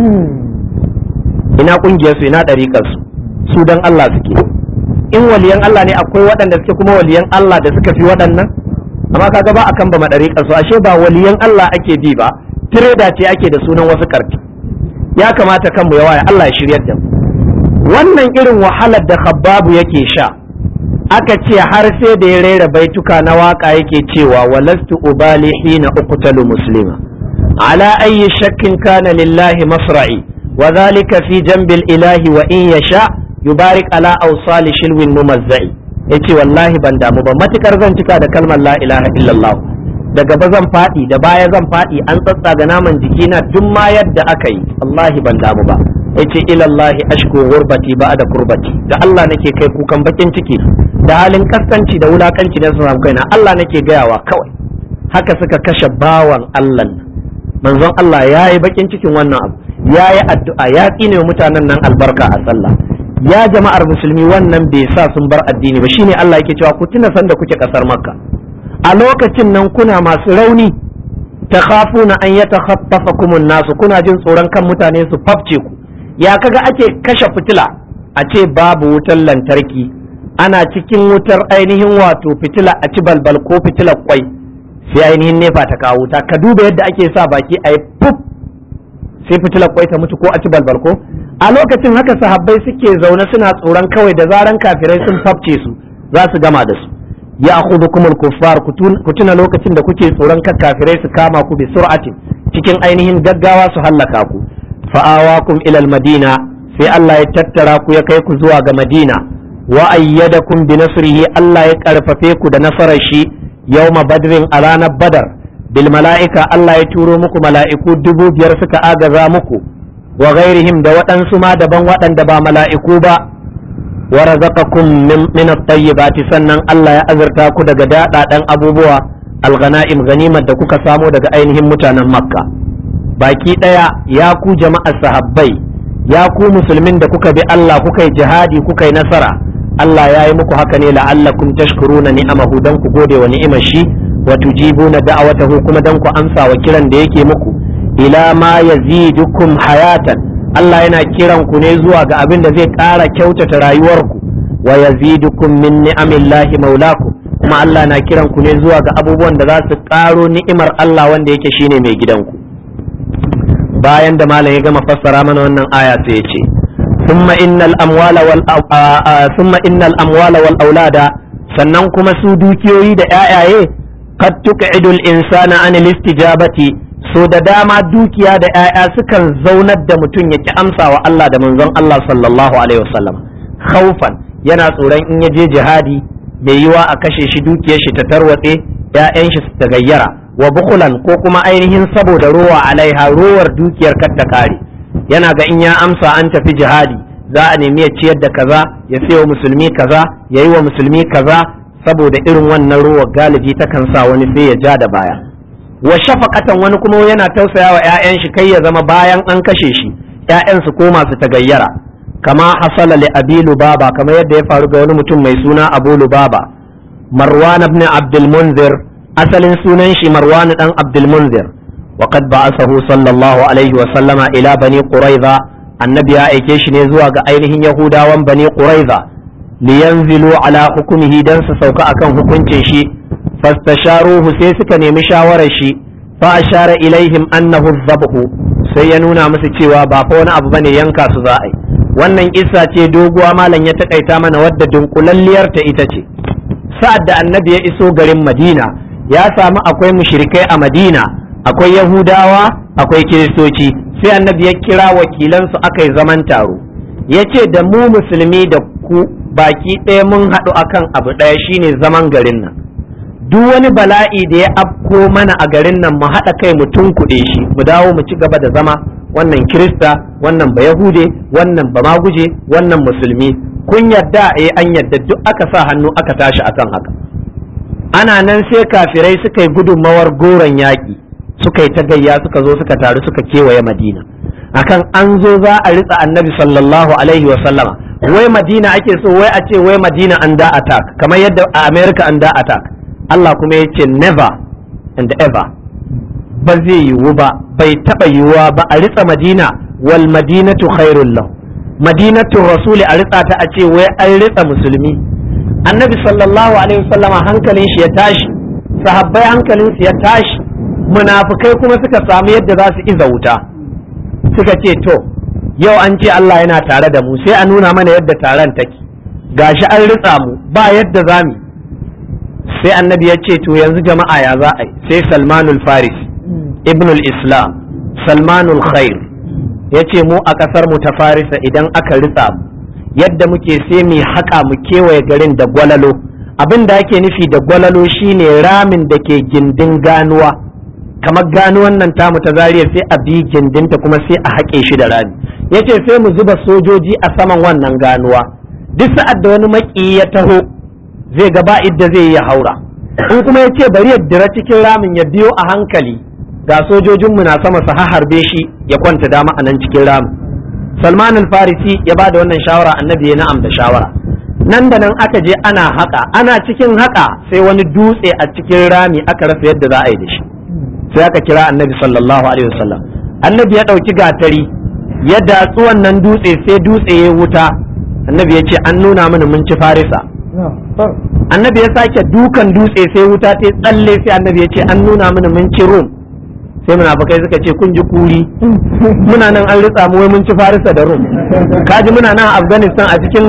ina kungiyar su ina dariƙar su su dan Allah suke in waliyan Allah ne akwai waɗanda suke kuma waliyan Allah da suka fi waɗannan amma kaga ba akan ba madariƙar su ashe ba waliyan Allah ake bi ba tireda ce ake da sunan wasu karfi ya kamata kanmu ya waya Allah ya shiryar da mu wannan irin wahalar da khabbabu yake sha aka ce har sai da ya rera baituka na waka yake cewa walastu ubali hina uqtalu muslima ala ayyi shakkin kana lillahi masra'i wa dhalika fi jambil ilahi wa in yasha yubarik ala awsali shilwin mumazzai yace wallahi ban damu ba matukar zan cika da kalmar la ilaha illallah da gaba zan faɗi da baya zan faɗi an tsatsaga naman jikina duk ma yadda aka yi wallahi ban damu ba yace ilallahi ashku gurbati ba da kurbati da Allah nake kai kukan bakin ciki da halin kaskanci da wulakanci da su samu kaina Allah nake gayawa kawai haka suka kashe bawan Allah manzon Allah ya yi bakin cikin wannan abu ya yi addu'a ya tsine mutanen nan albarka a sallah ya jama'ar musulmi wannan bai sa sun bar addini ba shine Allah yake cewa ku tuna sanda kuke kasar makka a lokacin nan kuna masu rauni ta khafuna an ya takhaffafakum nasu kuna jin tsoron kan mutane su fafce ku ya kaga ake kashe fitila a ce babu wutar lantarki ana cikin wutar ainihin wato fitila a ci balbal ko fitilar kwai sai ainihin nefa ta kawo wuta ka duba yadda ake sa baki a yi puf sai fitilar kwai ta mutu ko a ci balbal ko a lokacin haka sahabbai suke zaune suna tsoron kawai da zaran kafirai sun fafce su za su gama da su ya akhudhukum al-kuffar ku tuna lokacin da kuke tsoron kan kafirai su kama ku bi sur'atin cikin ainihin gaggawa su hallaka ku fa'awakum ila al-madina sai Allah ya tattara ku ya kai ku zuwa ga Madina wa ayyadakum bi nasrihi Allah ya karfafe ku da nasarar shi yawma badrin a ranar badar bil mala'ika Allah ya turo muku mala'iku dubu biyar suka agaza muku wa ghairihim da waɗansu ma daban waɗanda ba mala'iku ba wa razaqakum min at-tayyibati sannan Allah ya azurta ku daga daɗaɗan abubuwa al-ghanaim ganimar da kuka samo daga ainihin mutanen Makka baki ɗaya ya ku jama'ar sahabbai ya ku musulmin da kuka bi Allah kuka yi jihadi kuka yi nasara Allah ya yi muku haka ne la'allakum tashkuruna ni'amahu dan ku gode wa ni'imar shi wa tujibuna da'awatahu kuma dan ku amsa wa kiran da yake muku ila ma yazidukum hayatan Allah yana kiran ku ne zuwa ga abin da zai ƙara kyautata rayuwarku wa yazidukum min ni'amillahi maulakum kuma Allah na kiran ku ne zuwa ga abubuwan da za su ƙaro ni'imar Allah wanda yake shine mai gidanku bayan da malam ya gama fassara mana wannan aya sai ya ce thumma innal amwala wal thumma innal amwala wal aulada sannan kuma su dukiyoyi da ƴaƴaye qad tuqidul insana an istijabati so da dama dukiya da ƴaƴa sukan zaunar da mutum ya ki amsa wa Allah da manzon Allah sallallahu alaihi wasallam khaufan yana tsoron in ya je jihadi bai yiwa a kashe shi dukiyar shi ta tarwatse ƴaƴan shi su tagayyara wa bukulan ko kuma ainihin saboda rowa alaiha rowar dukiyar kar ta kare yana ga in ya amsa an tafi jihadi za a nemi ya ciyar da kaza ya sayo musulmi kaza ya yi wa musulmi kaza saboda irin wannan rowar galibi takan sa wani sai ya ja da baya wa shafaqatan wani kuma yana tausaya wa 'ya'yan shi kai ya zama bayan an kashe shi 'ya'yan su koma su tagayyara kama hasala li abi lubaba kamar yadda ya faru ga wani mutum mai suna abu lubaba marwan ibn abdul munzir asalin sunan shi marwan dan abdul munzir wa qad ba'athahu sallallahu alaihi wa sallama ila bani quraiza annabi ya aike shi ne zuwa ga ainihin yahudawan bani quraiza liyanzilu ala hukumihi dan su sauka akan hukuncin shi fastasharuhu sai suka nemi shawarar shi fa ashara ilaihim annahu dhabhu sai ya nuna musu cewa ba fa wani abu bane yanka su za a yi wannan kissa ce doguwa malam ya takaita mana wadda dunkulalliyar ta ita ce sa'ad da annabi ya iso garin madina ya samu akwai mushrikai a madina akwai yahudawa akwai kiristoci sai annabi ya kira wakilansu aka yi zaman taro ya ce da mu musulmi da ku baki ɗaya mun haɗu akan abu ɗaya shine zaman garin nan duk wani bala'i da ya afko mana a garin nan mu haɗa kai mu tunkuɗe shi mu dawo mu ci gaba da zama wannan kirista wannan ba yahude wannan ba maguje wannan musulmi kun yarda eh an yarda duk aka sa hannu aka tashi akan haka ana nan sai kafirai suka yi gudunmawar goron yaƙi suka yi ta gayya suka zo suka taru suka kewaye madina akan an zo za a ritsa annabi sallallahu alaihi wa sallama wai madina ake so wai a ce wai madina an da attack kamar yadda a america an da attack Allah kuma ya ce never and ever ba zai yiwu ba bai taba yiwuwa ba a ritsa madina wal madinatu khairul lahu madinatu rasuli a ritsa ta a ce wai an ritsa musulmi annabi sallallahu alaihi wasallama hankalin shi ya tashi sahabbai hankalin su ya tashi munafikai kuma suka samu yadda za su iza wuta suka ce to yau an ce Allah yana tare da mu sai a nuna mana yadda taron take gashi an ritsa mu ba yadda za mu sai annabi ya ce to yanzu jama'a ya za a yi sai salmanul faris ibnul islam salmanul khair ya ce mu a ƙasar mu ta farisa idan aka ritsa mu yadda muke sai mu haƙa mu kewaye garin da gwalalo abin da ake nufi da gwalalo shine ramin da ke gindin ganuwa kamar ganuwan nan tamu ta zariya sai a bi gindinta kuma sai a haƙe shi da rami yace sai mu zuba sojoji a saman wannan ganuwa duk sa'ad da wani maƙiyi ya taho zai ga ba idda zai yi haura in kuma yace bari ya dira cikin ramin ya biyo a hankali ga sojojinmu na sama su harbe shi ya kwanta dama a nan cikin ramin salman al-farisi ya ba da wannan shawara annabi ya na'am da shawara nan da nan aka je ana haƙa ana cikin haƙa sai wani dutse a cikin rami aka rasa yadda za a yi da shi sai aka kira annabi sallallahu alaihi wasallam annabi ya ɗauki gatari ya datsu wannan dutse sai dutse ya wuta annabi ya ce an nuna mini mun ci farisa annabi ya sake dukan dutse sai wuta ta tsalle sai annabi ya ce an nuna mini mun ci rum sai munafukai suka ce kun ji kuri muna nan an ritsa mu wai mun ci farisa da rum kaji muna nan a afghanistan a cikin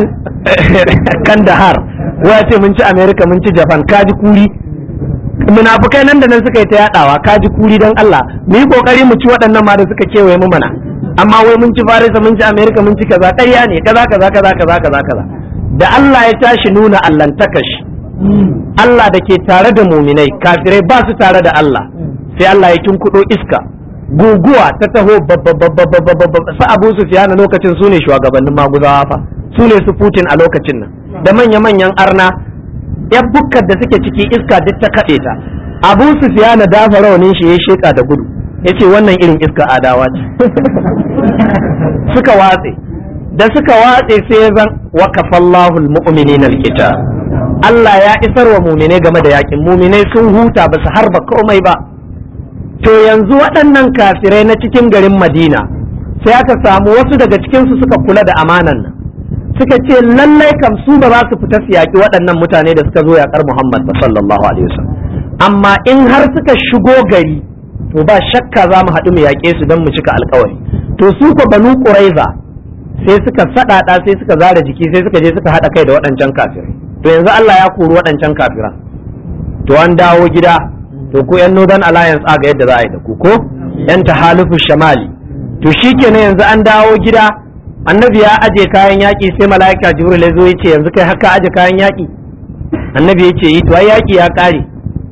kandahar wai ce mun ci america mun ci japan kaji kuri munafukai nan da nan suka yi ta yadawa kaji kuri don allah mu yi kokari mu ci waɗannan ma da suka kewaye mu mana amma wai mun ci farisa mun ci america mun ci kaza ƙarya ne kaza kaza kaza kaza kaza kaza da allah ya tashi nuna allantakashi allah da ke tare da muminai kafirai ba su tare da allah sai Allah ya tunkuɗo iska guguwa ta taho su abu su fiya na lokacin su ne shugabannin maguzawa fa su ne su Putin a lokacin nan da manya-manyan arna yan bukkar da suke ciki iska duk ta kaɗe ta abu su fiya na dafa raunin shi ya sheka da gudu ya ce wannan irin iska adawa ce suka watse da suka watse sai ya zan wakafallahu almu'minina alkitab Allah ya isar wa muminai game da yakin muminai sun huta ba su harba komai ba to yanzu waɗannan kafirai na cikin garin madina sai aka samu wasu daga cikinsu suka kula da amanan nan suka ce lallai kam su ba za su fita su yaƙi waɗannan mutane da suka zo yaƙar muhammad ba sallallahu alaihi wasallam amma in har suka shigo gari to ba shakka za mu haɗu mu yaƙe su don mu cika alkawari to su ko banu ƙuraiza sai suka saɗaɗa sai suka zara jiki sai suka je suka haɗa kai da waɗancan kafirai to yanzu Allah ya kori waɗancan kafiran to an dawo gida to ku yan northern alliance aga yadda za a yi da ku ko yan tahalufu shamali to shikenan yanzu an dawo gida annabi ya aje kayan yaƙi sai mala'ika jibril ya zo ya ce yanzu kai haka aje kayan yaƙi annabi ya ce yi to ai yaƙi ya ƙare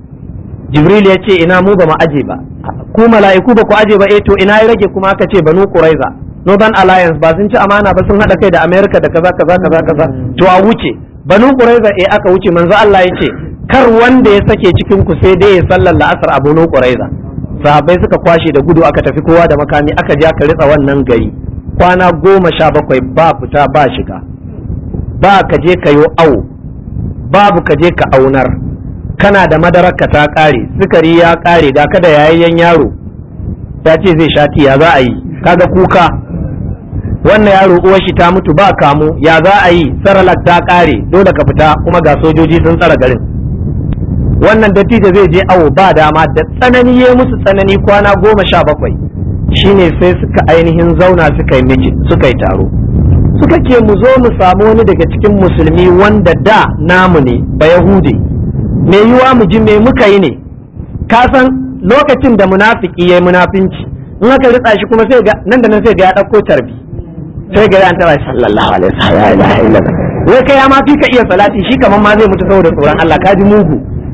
jibril ya ce ina mu ba mu aje ba ku mala'iku ba ku aje ba eh to ina ya rage kuma aka ce banu quraiza northern alliance ba sun ci amana ba sun hada kai da america da kaza kaza kaza kaza to a wuce banu quraiza eh aka wuce manzo Allah ya ce kar wanda ya sake cikin ku sai dai ya sallar la'asar a banu quraiza sahabbai suka kwashe da gudu aka tafi kowa da makami aka je aka ritsa wannan gari kwana goma sha bakwai ba fita ba shiga ba ka je ka yo awo babu ka je ka aunar kana da madararka ta kare sukari ya kare ga kada yayayyen yaro ta ce zai sha ya za a yi kaga kuka wannan yaro uwar shi ta mutu ba kamu ya za a yi saralak ta kare dole ka fita kuma ga sojoji sun tsara garin wannan dattijo zai je awo ba dama da tsanani ya musu tsanani kwana goma sha bakwai shine sai suka ainihin zauna suka yi miji suka yi taro suka ce mu zo mu samu wani daga cikin musulmi wanda da namu ne ba yahudi me yiwa mu ji me muka yi ne ka san lokacin da munafiki yayi munafinci in aka ritsa shi kuma sai ga nan da nan sai ga ya dauko tarbi sai ga ya tara sallallahu alaihi wasallam wai kai ya ma fi ka iya salati shi kaman ma zai mutu saboda tsoron Allah ka ji mugu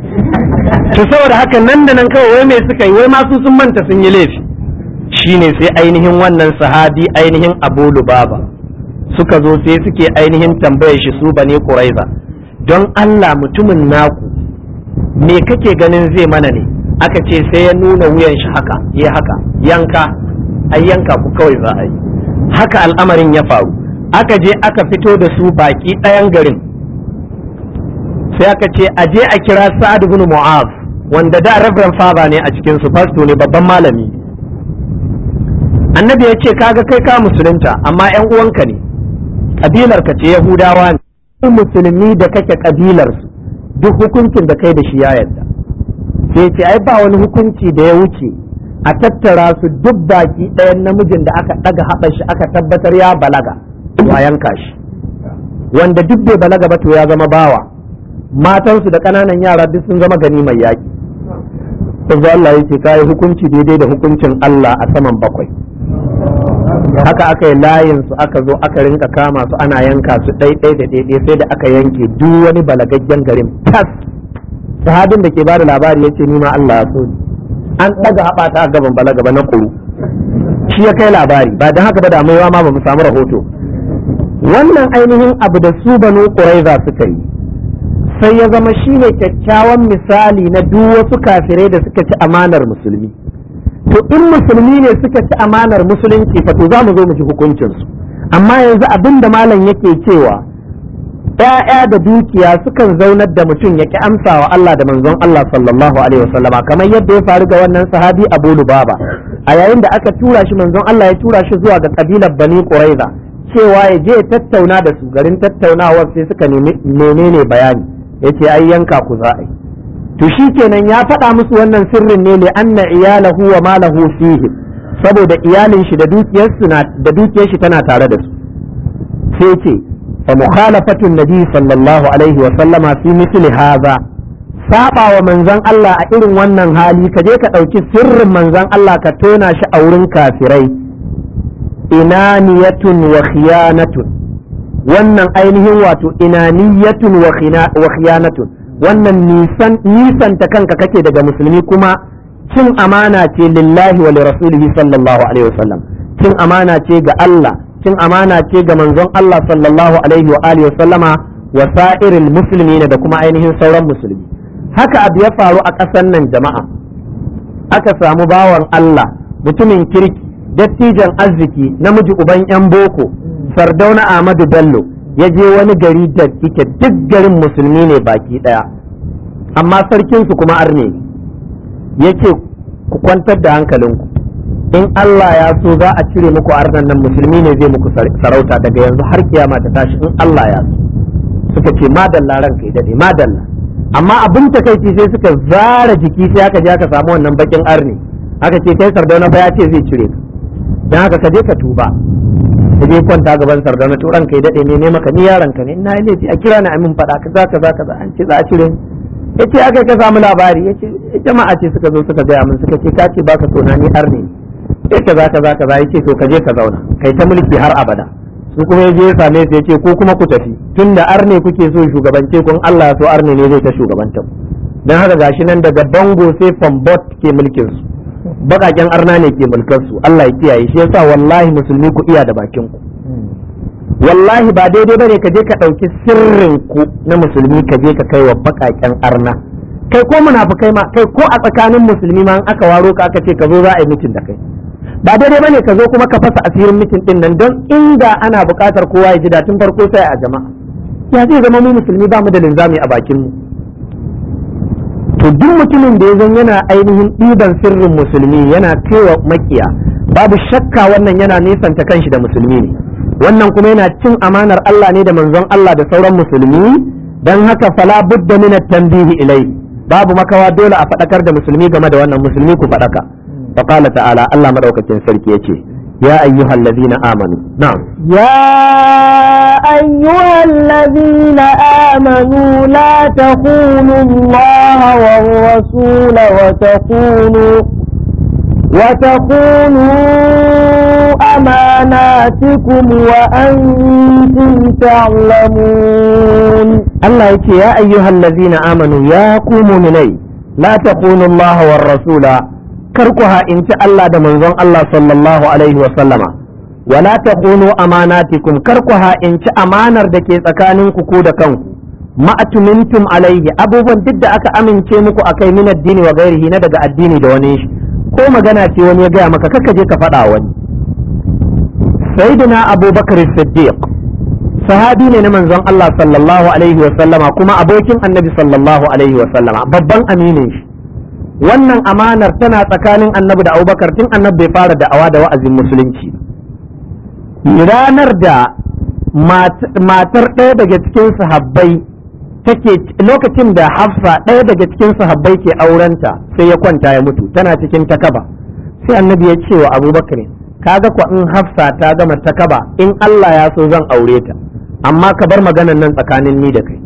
to saboda haka nan da nan kawai wai me suka yi wai ma su sun manta sun yi laifi shine sai ainihin wannan sahabi ainihin Abu Lubaba suka zo sai suke ainihin tambayar shi su bane Quraiza don Allah mutumin naku me kake ganin zai mana ne aka ce sai ya nuna wuyan shi haka ya haka yanka ai yanka ku kawai za a yi haka al'amarin ya faru aka je aka fito da su baki ɗayan garin sai aka ce a je a kira sa'ad ibn mu'az wanda da reverend father ne a cikin su fasto ne babban malami annabi ya ce kaga kai ka musulunta amma yan uwanka ne kabilar ka ce yahudawa ne musulmi da kake kabilar su duk hukuncin da kai da shi ya yarda sai ce ai ba wani hukunci da ya wuce a tattara su duk baki ɗayan namijin da aka ɗaga haɓar shi aka tabbatar ya balaga a yanka shi wanda duk bai balaga ba to ya zama bawa matansu da ƙananan yara duk sun zama gani mai yaƙi yanzu Allah ya ce kayi hukunci daidai da hukuncin Allah a saman bakwai haka aka yi layin su aka zo aka rinka kama su ana yanka su ɗaiɗai da ɗaiɗai sai da aka yanke duk wani balagaggen garin tas sahabin da ke ba da labari ya ce ni ma Allah ya so ni an ɗaga haɓata a gaban balaga ba na ƙuru shi ya kai labari ba don haka ba da maiwa ma ba mu samu rahoto wannan ainihin abu da su banu ƙuraiza suka yi sai ya zama shine kyakkyawan misali na duk wasu kafirai da suka ci amanar musulmi to in musulmi ne suka ci amanar musulunci fa to za mu zo mu ji hukuncinsu amma yanzu abin da malam yake cewa ‘ya'ya da dukiya sukan zaunar da mutum ya ki amsa wa Allah da manzon Allah sallallahu alaihi wasallama kamar yadda ya faru ga wannan sahabi Abu Lubaba a yayin da aka tura shi manzon Allah ya tura shi zuwa ga kabilar Bani Quraiza cewa ya je tattauna da su garin tattaunawar sai suka nemi menene bayani yace ai yanka ku za a yi to shikenan ya faɗa musu wannan sirrin ne li anna iyalahu wa malahu fihi saboda iyalin shi da dukiyarsu na da dukiyar shi tana tare da su sai ce fa mukhalafatu nabi sallallahu alaihi wa sallama fi mithli hadha saba wa manzon Allah a irin wannan hali ka je ka ɗauki sirrin manzon Allah ka tona shi a wurin kafirai inaniyatun wa khiyanatun wannan ainihin wato inaniyatun wa khiyanatun wannan nisan nisanta kanka kake daga musulmi kuma cin amana ce lillahi wa rasulihi sallallahu alaihi wasallam cin amana ce ga Allah cin amana ce ga manzon Allah sallallahu alaihi wa alihi wasallama wa sa'iril muslimin da kuma ainihin sauran musulmi haka abu ya faru a ƙasar nan jama'a aka samu bawan Allah mutumin kirki dattijan arziki namiji uban yan boko sardauna Ahmadu Bello ya je wani gari da yake duk garin musulmi ne baki daya amma sarkinsu kuma arne ya ce ku kwantar da hankalinku in Allah ya so za a cire muku arnan nan musulmi ne zai muku sarauta daga yanzu har kiyama ta tashi in Allah ya so suka ce madalla ranka ya dade madalla amma abin takaici sai suka zara jiki sai aka je aka samu wannan bakin arne aka ce kai sardauna fa ya ce zai cire ka dan haka ka je ka tuba ka je kwanta gaban sardauna to ranka ya dade ne ne maka ni yaron ka ne ina yi laifi a kira ni a min faɗa kaza kaza kaza an ce za a cire ni yace aka ka samu labari yace jama'a ce suka zo suka gaya min suka ce ka ce baka so na ni arne sai kaza kaza kaza yace to ka je ka zauna kai ta mulki har abada su kuma ya je ya same su yace ko kuma ku tafi tunda arne kuke so shugabance kun Allah so arne ne zai ta shugabanta ku dan haka gashi nan daga bango sai fambot ke mulkin su bakaken arna ne ke mulkar su Allah ya kiyaye shi yasa wallahi musulmi ku iya da bakin ku wallahi ba daidai bane ka je ka ɗauki sirrin ku na musulmi ka je ka kai wa bakaken arna kai ko munafukai ma kai ko a tsakanin musulmi ma aka waro ka aka ce ka zo za a yi mitin da kai ba daidai bane ka zo kuma ka fasa asirin mitin din nan don inda ana buƙatar kowa ya ji da tun farko sai a jama'a ya zai zama mu musulmi ba mu da linzami a bakin mu to duk mutumin da ya zan yana ainihin ɗiban sirrin musulmi yana kaiwa makiya babu shakka wannan yana nesanta kanshi da musulmi ne wannan kuma yana cin amanar Allah ne da manzon Allah da sauran musulmi dan haka fala budda min at-tanbihi ilai babu makawa dole a fadakar da musulmi game da wannan musulmi ku fadaka fa qala ta'ala Allah madaukakin sarki yace ya ayyuhal ladina amanu na'am يا أيها الذين آمنوا لا تخونوا الله والرسول وتخونوا وتخونوا أماناتكم وأنتم تعلمون Allah yace ya ayyuhal ladina amanu ya ku mu'minai la takunu Allah war rasula kar ku ha'inci Allah da manzon Allah sallallahu alaihi wa sallama wala takunu amanatikum kar ku ha'inci amanar da ke tsakanin ku ko da kanku ma'atumintum alaihi abubuwan duk da aka amince muku akai min addini wa gairihi na daga addini da wani shi ko magana ce wani ya gaya maka kaka je ka faɗa wani sayyidina abubakar siddiq sahabi ne na manzon Allah sallallahu alaihi wa sallama kuma abokin annabi sallallahu alaihi wa sallama babban aminin shi wannan amanar tana tsakanin annabi da abubakar tun annabi bai fara da'awa da wa'azin musulunci ranar da matar ɗaya daga cikin sahabbai take lokacin da hafsa ɗaya daga cikin sahabbai ke aurenta sai ya kwanta ya mutu tana cikin takaba sai annabi ya ce wa abubakar kaga kwa in hafsa ta gama takaba in Allah ya so zan aure ta amma ka bar maganan nan tsakanin ni da kai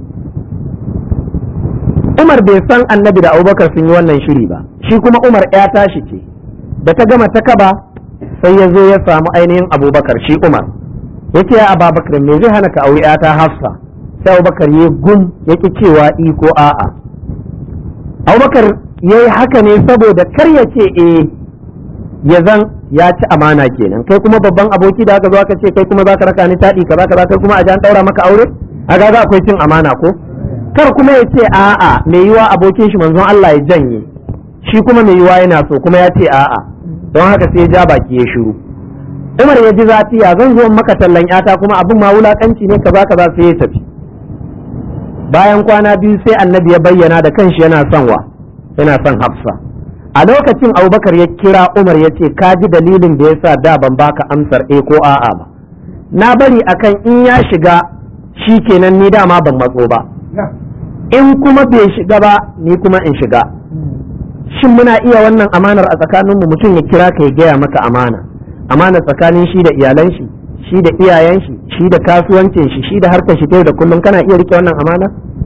Umar bai san annabi da abubakar sun yi wannan shiri ba shi kuma Umar ya tashi ce da ta gama takaba sai ya zo ya samu ainihin abubakar shi Umar ya ce ya ababakar me zai hana ka aure ta hafsa sai abubakar ya gum ya ki cewa i ko a'a abubakar ya yi haka ne saboda kar ya ce eh ya zan ya ci amana kenan kai kuma babban aboki da aka zo aka ce kai kuma za ka raka ni taɗi kaza kaza kai kuma a ji an ɗaura maka aure a ga akwai cin amana ko kar kuma ya ce a'a mai yiwa abokin shi manzon Allah ya janye shi kuma mai yiwa yana so kuma ya ce a'a don haka sai ya ja baki ya shiru Umar ya ji zafi ya zan zo maka tallan yata kuma abin ma wulakanci ne kaza kaza sai ya tafi bayan kwana biyu sai annabi ya bayyana da kanshi yana son wa yana son hafsa a lokacin abubakar ya kira umar ya ce ka ji dalilin da ya sa da ban baka amsar e ko a'a ba na bari akan in ya shiga shi kenan ni dama ban matso ba in kuma bai shiga ba ni kuma in shiga shin muna iya wannan amanar a tsakaninmu mutum ya kira ka ya gaya maka amana amana tsakanin shi da iyalan shi shi da iyayen shi shi da kasuwancin shi shi da harkar shi ta da kullum kana iya rike wannan amana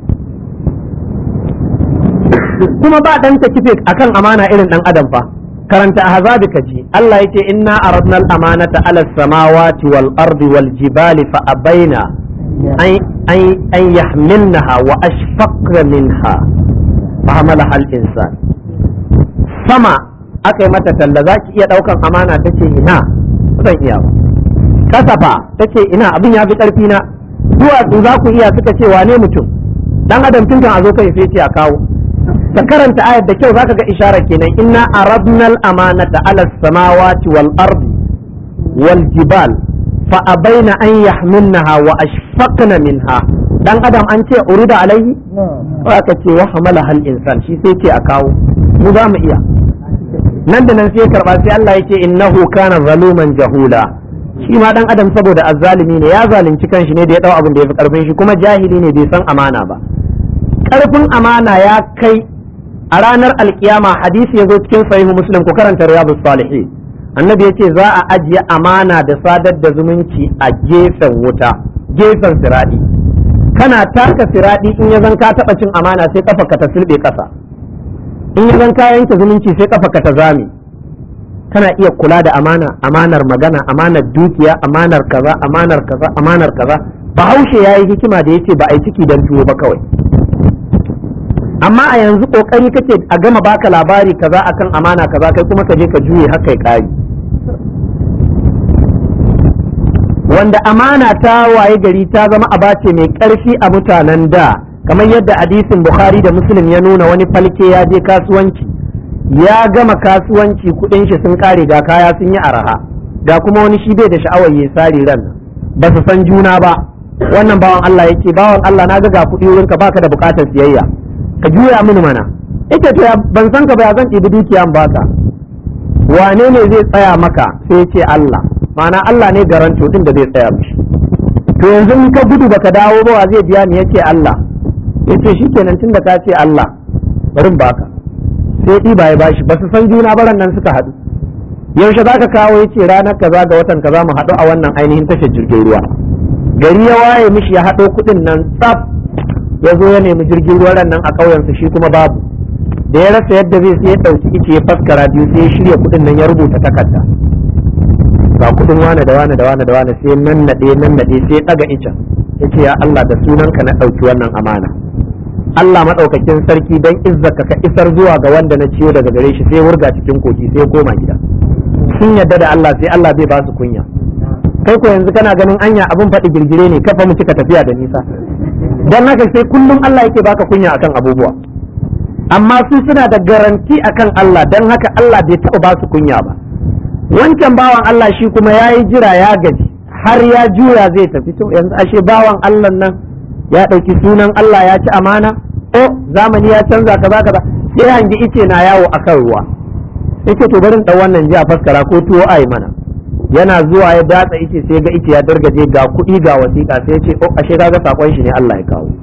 kuma ba dan ta kife akan amana irin dan adam fa karanta ahzabi kaji Allah yake inna aradna al-amanata ala samawati wal ardi wal jibali fa abaina an yahmilnaha wa ashfaqna minha fa hamalaha al-insan sama aka yi mata talla zaki iya daukan amana tace ina zan iya ba kasafa tace ina abin ya fi karfi na duwatsu za ku iya suka ce wane mutum dan adam tun kan a zo kai sai ce a kawo ka karanta ayar da kyau zaka ga isharar kenan inna aradna al-amanata ala samawati wal ardi wal jibal fa abaina an yahmilnaha wa ashfaqna minha dan adam an ce urida alaihi aka ce wa hamala hal insan shi sai ce a kawo mu za mu iya nan da nan sai karba sai Allah yake innahu kana zaluman jahula shi ma dan adam saboda azzalimi ne ya zalunci kanshi ne da ya dau abin da ya fi karfin shi kuma jahili ne bai san amana ba karfin amana ya kai a ranar alkiyama hadisi ya zo cikin sahihu muslim ku karanta riyadus salihin annabi yace za a ajiye amana da sadar da zumunci a gefen wuta gefen siradi kana taka siradi in ya zan ka taba cin amana sai kafa ka ta sulbe kasa in ya zan ka yanke zumunci sai kafa ka ta zame kana iya kula da amana amanar magana amanar dukiya amanar kaza amanar kaza amanar kaza bahaushe yayi hikima da yace ba a yi ciki dan tuwo ba kawai amma a yanzu kokari kake a gama baka labari kaza akan amana kaza kai kuma ka je ka juye haka kai kari wanda amana ta waye gari ta zama abace mai karfi a mutanen da kamar yadda hadisin bukhari da muslim ya nuna wani falke ya je kasuwanci ya gama kasuwanci kudin shi sun kare ga kaya sun yi araha ga kuma wani shi bai da sha'awar ya sari ran ba su san juna ba wannan bawan Allah yake bawan Allah na ga ga kuɗi wurinka baka da bukatar siyayya ka juya mini mana ita to ban san ka ba zan ɗibi dukiya baka wane ne zai tsaya maka sai ya ce Allah ma'ana Allah ne garanto din da zai tsaya mishi to yanzu in ka gudu baka dawo ba wa zai biya ni yace Allah yace shikenan tunda ka ce Allah bari in baka sai ɗiba ya bashi ba su san juna baran nan suka haɗu yaushe za ka kawo yace ranar kaza ga watan kaza mu haɗu a wannan ainihin tashar jirgin ruwa gari ya waye mishi ya haɗo kuɗin nan tsaf ya zo ya nemi jirgin ruwan nan a ƙauyensa shi kuma babu da ya rasa yadda zai sai ya ɗauki ice ya faskara biyu sai ya shirya kuɗin nan ya rubuta takarda ga kuɗin wane da wane da wane da wane sai nan naɗe nan naɗe sai ya ɗaga icen ya ce ya Allah da sunanka na ɗauki wannan amana Allah maɗaukakin sarki don izzaka ka isar zuwa ga wanda na ciyo daga gare shi sai ya wurga cikin kogi sai ya koma gida sun yadda da Allah sai Allah bai ba su kunya kai ko yanzu kana ganin anya abin faɗi girgire ne kafa mu cika tafiya da nisa dan haka sai kullum Allah yake baka kunya akan abubuwa amma su suna da garanti akan Allah don haka Allah bai taɓa ba su kunya ba wancan bawan Allah shi kuma ya yi jira ya gaji har ya juya zai tafi to yanzu ashe bawan Allah nan ya ɗauki sunan Allah ya ci amana o zamani ya canza kaza kaza sai hangi ice na yawo akan ruwa sai ce to barin ɗan wannan ji a faskara ko tuwo ai mana yana zuwa ya datsa ice sai ga ice ya dargaje ga kuɗi ga wasiƙa sai ya ce o ashe kaga sakon shi ne Allah ya kawo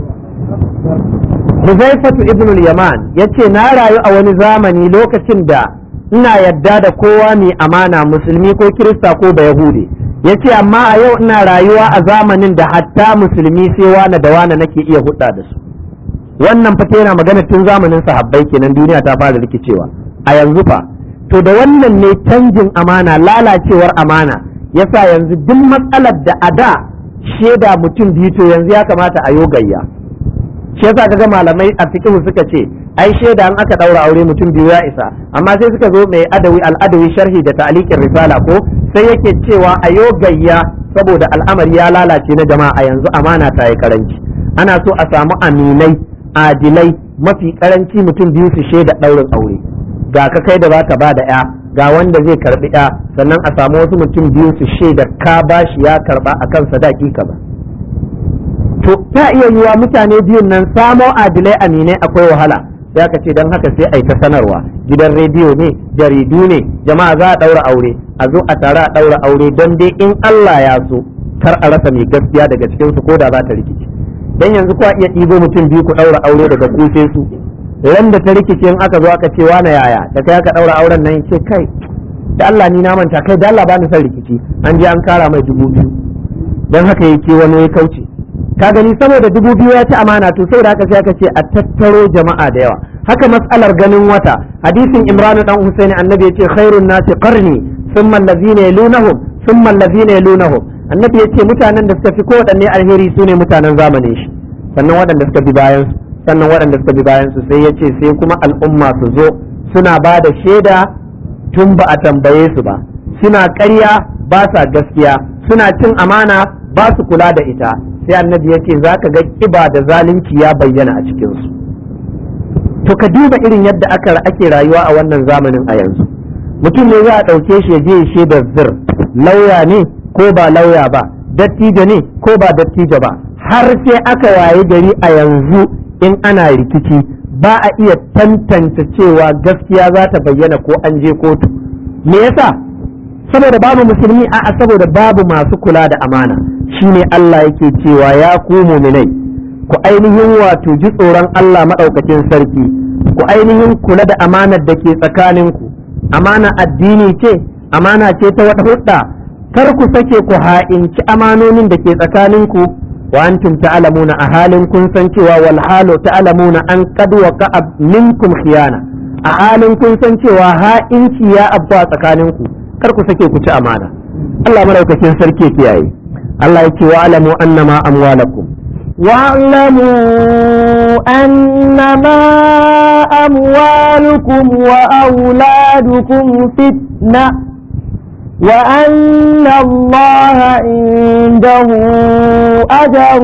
Huzaifatu ibn al-Yaman yace na rayu a wani zamani lokacin da ina yadda da kowa mai amana musulmi ko kirista ko bayahude yace amma a yau ina rayuwa a zamanin da hatta musulmi sai wane da wane nake iya hudda da su wannan fata yana magana tun zamanin sahabbai kenan duniya ta fara rikicewa a yanzu fa to da wannan ne canjin amana lalacewar amana yasa yanzu duk matsalar da a da shaida mutum biyu to yanzu ya kamata a yo gayya shi yasa kaga malamai a fiqh suka ce ai shaida an aka daura aure mutum biyu ya isa amma sai suka zo mai adawi al-adawi sharhi da ta'liqin risala ko sai yake cewa a yo gayya saboda al'amari ya lalace na jama'a yanzu amana ta yi karanci ana so a samu aminai adilai mafi karanci mutum biyu su shaida daurin aure ga ka kai da zaka ba da ya ga wanda zai karbi ya sannan a samu wasu mutum biyu su shaida ka bashi ya karba akan sadaki ka ba to ta iya yiwa mutane biyun nan samo adilai aminai akwai wahala sai aka ce don haka sai a yi ta sanarwa gidan rediyo ne jaridu ne jama'a za a ɗaura aure a zo a tare a ɗaura aure don dai in Allah ya so kar a rasa mai gaskiya daga cikin su ko da za ta rikice dan yanzu kuwa iya ɗibo mutum biyu ku ɗaura aure daga kufe su ran da ta rikice in aka zo aka ce na yaya da kai aka ɗaura auren nan ce kai da Allah ni na manta kai da Allah ba ni son rikici an je an kara mai dubu biyu dan haka yake wani ya kauce ka gani saboda dubu biyu ya ci amana to saboda haka sai aka ce a tattaro jama'a da yawa haka matsalar ganin wata hadisin imranu dan husaini annabi yace khairun nasi qarni thumma allazina yalunahum thumma allazina yalunahum annabi yace mutanen da suka fi ko wadanne alheri sune mutanen zamanin shi sannan waɗanda suka bi bayan su sannan waɗanda suka bi bayan su sai yace sai kuma al'umma su zo suna ba da shaida tun ba a tambaye su ba suna ƙarya ba sa gaskiya suna cin amana ba su kula da ita sai annabi ya ce za ka ga kiba da zalunci ya bayyana a cikinsu to ka duba irin yadda aka ake rayuwa a wannan zamanin a yanzu mutum ne za a ɗauke shi ya je ya shaidar zir lauya ne ko ba lauya ba dattijo ne ko ba dattijo ba har sai aka waye gari a yanzu in ana rikici ba a iya tantance cewa gaskiya za ta bayyana ko an je kotu me yasa saboda babu musulmi a'a saboda babu masu kula da amana shine Allah yake cewa ya ku muminai ku ainihin wato ji tsoron Allah maɗaukakin sarki ku ainihin kula da amanar da ke tsakaninku amana addini ce amana ce ta wata hudda kar ku sake ku ha'inci amanonin da ke tsakaninku wa antum ta'lamuna a halin kun san cewa wal halu ta'lamuna an qad waqa'a minkum khiyana a halin kun san cewa ha'inci ya abba tsakaninku kar ku sake ku ci amana Allah maɗaukakin sarki kiyaye Allah yake wa alamu annama amwalakum واعلموا أنما أموالكم وأولادكم فتنة وأن الله عنده أجر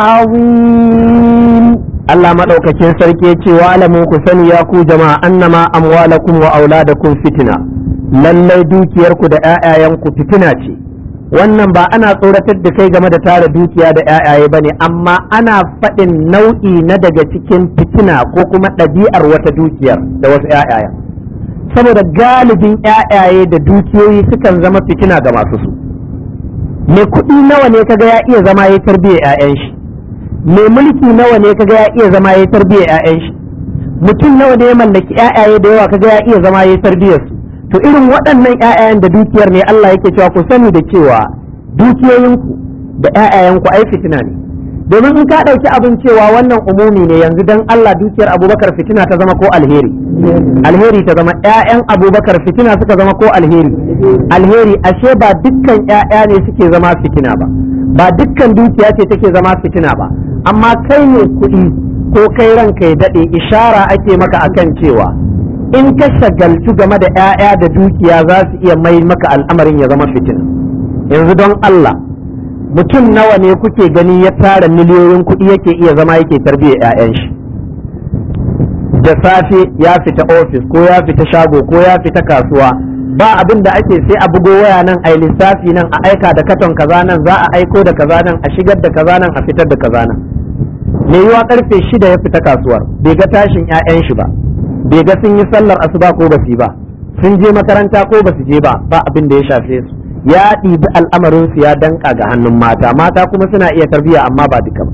عظيم Allah maɗaukakin sarki ce wa alamu ku sani ya ku jama'a annama amwalakum wa auladakum fitina lallai dukiyarku da 'ya'yayanku fitina ce wannan ba ana tsoratar da kai game da tara dukiya da 'ya'yaye bane amma ana faɗin nau'i na daga cikin fitina ko kuma ɗabi'ar wata dukiyar da wasu 'ya'yaya saboda galibin 'ya'yaye da dukiyoyi sukan zama fitina ga masu su me kuɗi nawa ne kaga ya iya zama ya tarbiyyar 'ya'yan shi me mulki nawa ne kaga ya iya zama ya tarbiyyar 'ya'yan shi mutum nawa ne ya mallaki 'ya'yaye da yawa kaga ya iya zama ya tarbiyyar su to irin waɗannan ƴaƴayen da dukiyar ne Allah yake cewa ku sani da cewa dukiyoyinku da ƴaƴayenku ai fitina ne domin in ka ɗauki abin cewa wannan umumi ne yanzu dan Allah dukiyar Abubakar fitina ta zama ko alheri alheri ta zama ƴaƴan Abubakar fitina suka zama ko alheri alheri ashe ba dukkan ƴaƴa ne suke zama fitina ba ba dukkan dukiya ce take zama fitina ba amma kai ne kuɗi ko kai ranka ya daɗe ishara ake maka akan cewa in ka shagaltu game da 'ya'ya da dukiya za su iya mai maka al'amarin ya zama fitina yanzu don Allah mutum nawa ne kuke gani ya tara miliyoyin kuɗi yake iya zama yake tarbiyyar 'ya'yan shi da safe ya fita ofis ko ya fita shago ko ya fita kasuwa ba abin da ake sai a bugo waya nan a lissafi nan a aika da katon kaza nan za a aiko da kaza nan a shigar da kaza nan a fitar da kaza nan me yiwa karfe shida ya fita kasuwar bai ga tashin 'ya'yan shi ba bai ga sun yi sallar asuba ko ba su yi ba sun je makaranta ko ba su je ba ba abin da ya shafe su ya ɗibi al'amarin su ya danka ga hannun mata mata kuma suna iya tarbiyya amma ba duka ba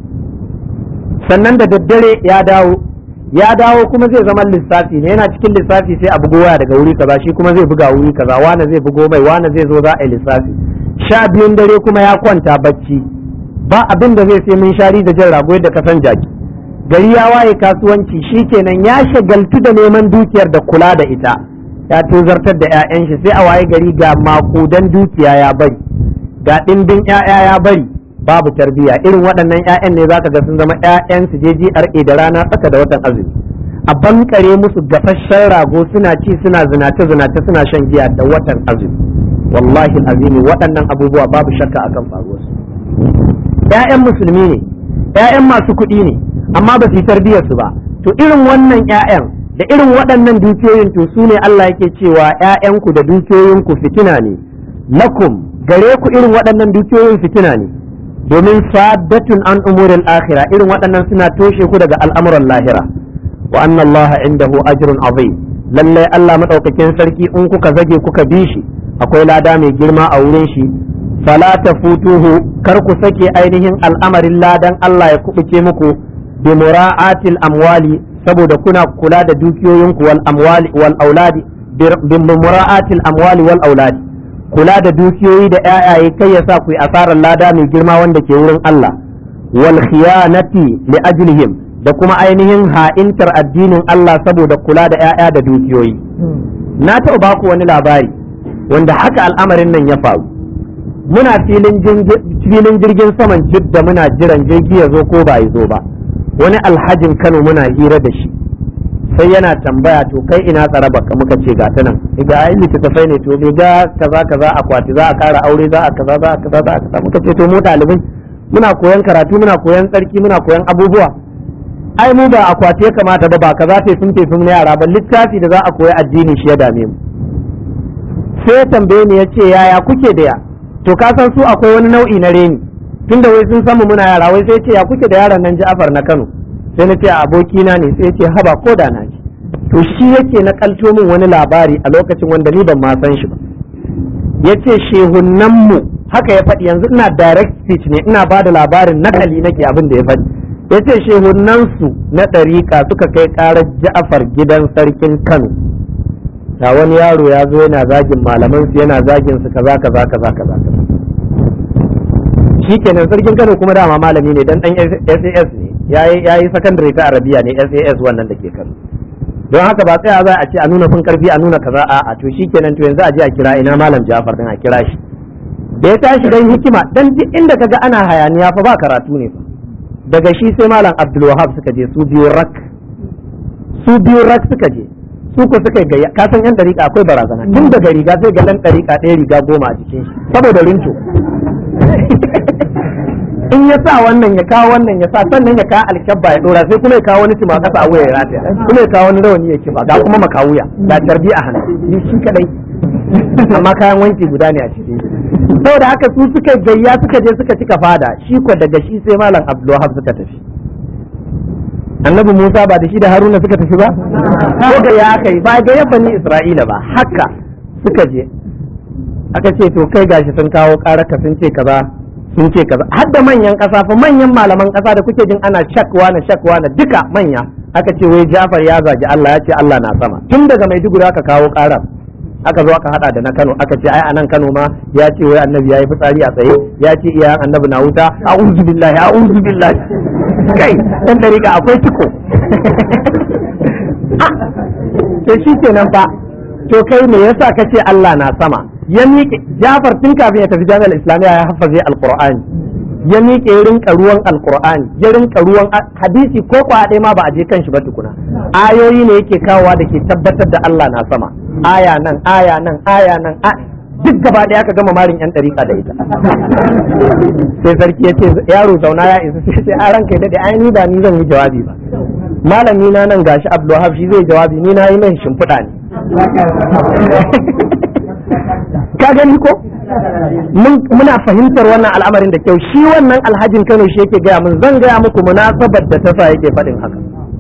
sannan da daddare ya dawo ya dawo kuma zai zama lissafi ne yana cikin lissafi sai a bugo waya daga wuri kaza shi kuma zai buga wuri kaza wane zai bugo mai wane zai zo za a yi lissafi sha biyun dare kuma ya kwanta bacci ba abin da zai sai mun shari da jan rago da kasan jaki gari ya waye kasuwanci shikenan ya shagaltu da neman dukiyar da kula da ita ya tozartar da 'ya'yan shi sai a waye gari ga makudan dukiya ya bari ga ɗimbin 'ya'ya ya bari babu tarbiyya irin waɗannan 'ya'yan ne zaka ga sun zama 'ya'yan su je GRA da rana tsaka da watan azumi a bankare musu gafasshen rago suna ci suna zinace zinace suna shan giya da watan azumi wallahi azimi waɗannan abubuwa babu shakka akan faruwarsu 'ya'yan musulmi ne 'ya'yan masu kuɗi ne amma ba su yi tarbiyyar su ba to irin wannan 'ya'yan da irin waɗannan dukiyoyin to su ne Allah yake cewa ‘ya'yanku da dukiyoyinku fitina ne lakum gare ku irin waɗannan dukiyoyin fitina ne domin saddatun an umurin akhira irin waɗannan suna toshe ku daga al'amuran lahira wa anna Allah indahu ajrun azim lallai Allah madaukakin sarki in kuka zage kuka bi shi akwai lada mai girma a wurin shi fala tafutuhu kar ku sake ainihin al'amarin ladan Allah ya kubuce muku bi mura'atil amwali saboda kuna kula da dukiyoyinku wal amwali wal auladi bi mura'atil amwali wal auladi kula da dukiyoyi da ƴaƴaye kai ya sa ku yi asarar lada mai girma wanda ke wurin Allah wal khiyanati li ajlihim da kuma ainihin ha'intar addinin Allah saboda kula da ƴaƴa da dukiyoyi na taɓa baku wani labari wanda haka al'amarin nan ya faru muna filin jirgin saman jidda muna jiran jirgi ya zo ko ba ya zo ba wani alhajin kano muna hira da shi sai yana tambaya to kai ina tsara baka muka ce ga ta nan ga ai littattafai ne to ga kaza kaza akwati za a kara aure za a kaza za a kaza za a kaza muka ce to mu ɗalibai muna koyan karatu muna koyan tsarki muna koyan abubuwa ai mu ba akwati ya kamata ba ba kaza te sun sun na yara ba littafi da za a koyi addini shi ya dame mu sai ya tambaye ni ya ce yaya kuke da ya to ka san su akwai wani nau'i na reni tunda wai sun samu muna yara wai sai ce ya kuke da yaron nan Ja'far na Kano sai na ce abokina ne sai ce haba ko da na ji to shi yake na kalto min wani labari a lokacin wanda ni ban ma san shi ba yace shehunnan mu haka ya faɗi yanzu ina direct speech ne ina ba da labarin nakali nake abin da ya faɗi yace shehunnan su na ɗariƙa suka kai ƙarar Ja'far gidan sarkin Kano da wani yaro ya zo yana zagin malaman su yana zagin su kaza kaza kaza kaza kaza shikenan sarkin Kano kuma dama malami ne dan dan SAS ne yayi yayi secondary ta Arabiya ne SAS wannan da ke Kano don haka ba tsaya za a ce a nuna fin karfi a nuna kaza a a to shikenan to yanzu a je a kira ina malam Ja'far din a kira shi da ya tashi dan hikima dan duk inda kaga ana hayaniya fa ba karatu ne fa daga shi sai malam Abdul Wahab suka je su biyu rak su biyu rak suka je su ko suka gayya ka san yan dariƙa akwai barazana tun daga riga sai ga dan dariƙa ɗaya riga goma a jikin shi saboda rinto in ya sa wannan ya kawo wannan ya sa sannan ya kawo alkyabba ya dora sai kuma ya kawo wani cima kasa a wuya ya rataya kuma ya kawo wani rawani ya kiba ga kuma makawuya ga tarbi a hannu ni shi kadai amma kayan wanki guda ne a ciki saboda haka su suka gayya suka je suka cika fada shi ko daga shi sai malam abdulwahab suka tafi annabi musa ba da shi da haruna suka tafi ba ko ga ya aka yi ba ga yabban isra'ila ba haka suka je aka ce to kai gashi sun kawo karaka sun ce kaza sun ce kaza har da manyan kasa fa manyan malaman kasa da kuke jin ana shakwa na shakwa na duka manya aka ce wai Jafar ya zagi Allah ya ce Allah na sama tun daga Maiduguri aka kawo karar aka zo aka hada da na Kano aka ce ai anan Kano ma ya ce wai annabi yayi fitsari a tsaye ya ce iyayen annabi na wuta a'udhu billahi a'udhu billahi kai dan dariƙa akwai tiko to shikenan fa to kai me yasa kace Allah na sama ya miƙe Jafar tun kafin ya tafi jami'ar Islamiyya ya hafaze Alƙur'ani ya miƙe ya rinka ruwan Alƙur'ani ya rinka ruwan hadisi ko kwa ɗaya ma ba a je kan shi ba tukuna ayoyi ne yake kawowa da ke tabbatar da Allah na sama aya nan aya nan aya nan duk gaba ɗaya aka gama marin yan ɗariƙa da ita sai sarki ya ce yaro zauna ya isa sai sai a ranka ya daɗe ai ni ba ni zan yi jawabi ba malami na nan gashi Abdulwahab shi zai jawabi ni na yi mai shimfiɗa ne ka gani ko muna fahimtar wannan al'amarin da kyau shi wannan alhajin Kano shi yake gaya mun zan gaya muku munasabar da ta sa yake faɗin haka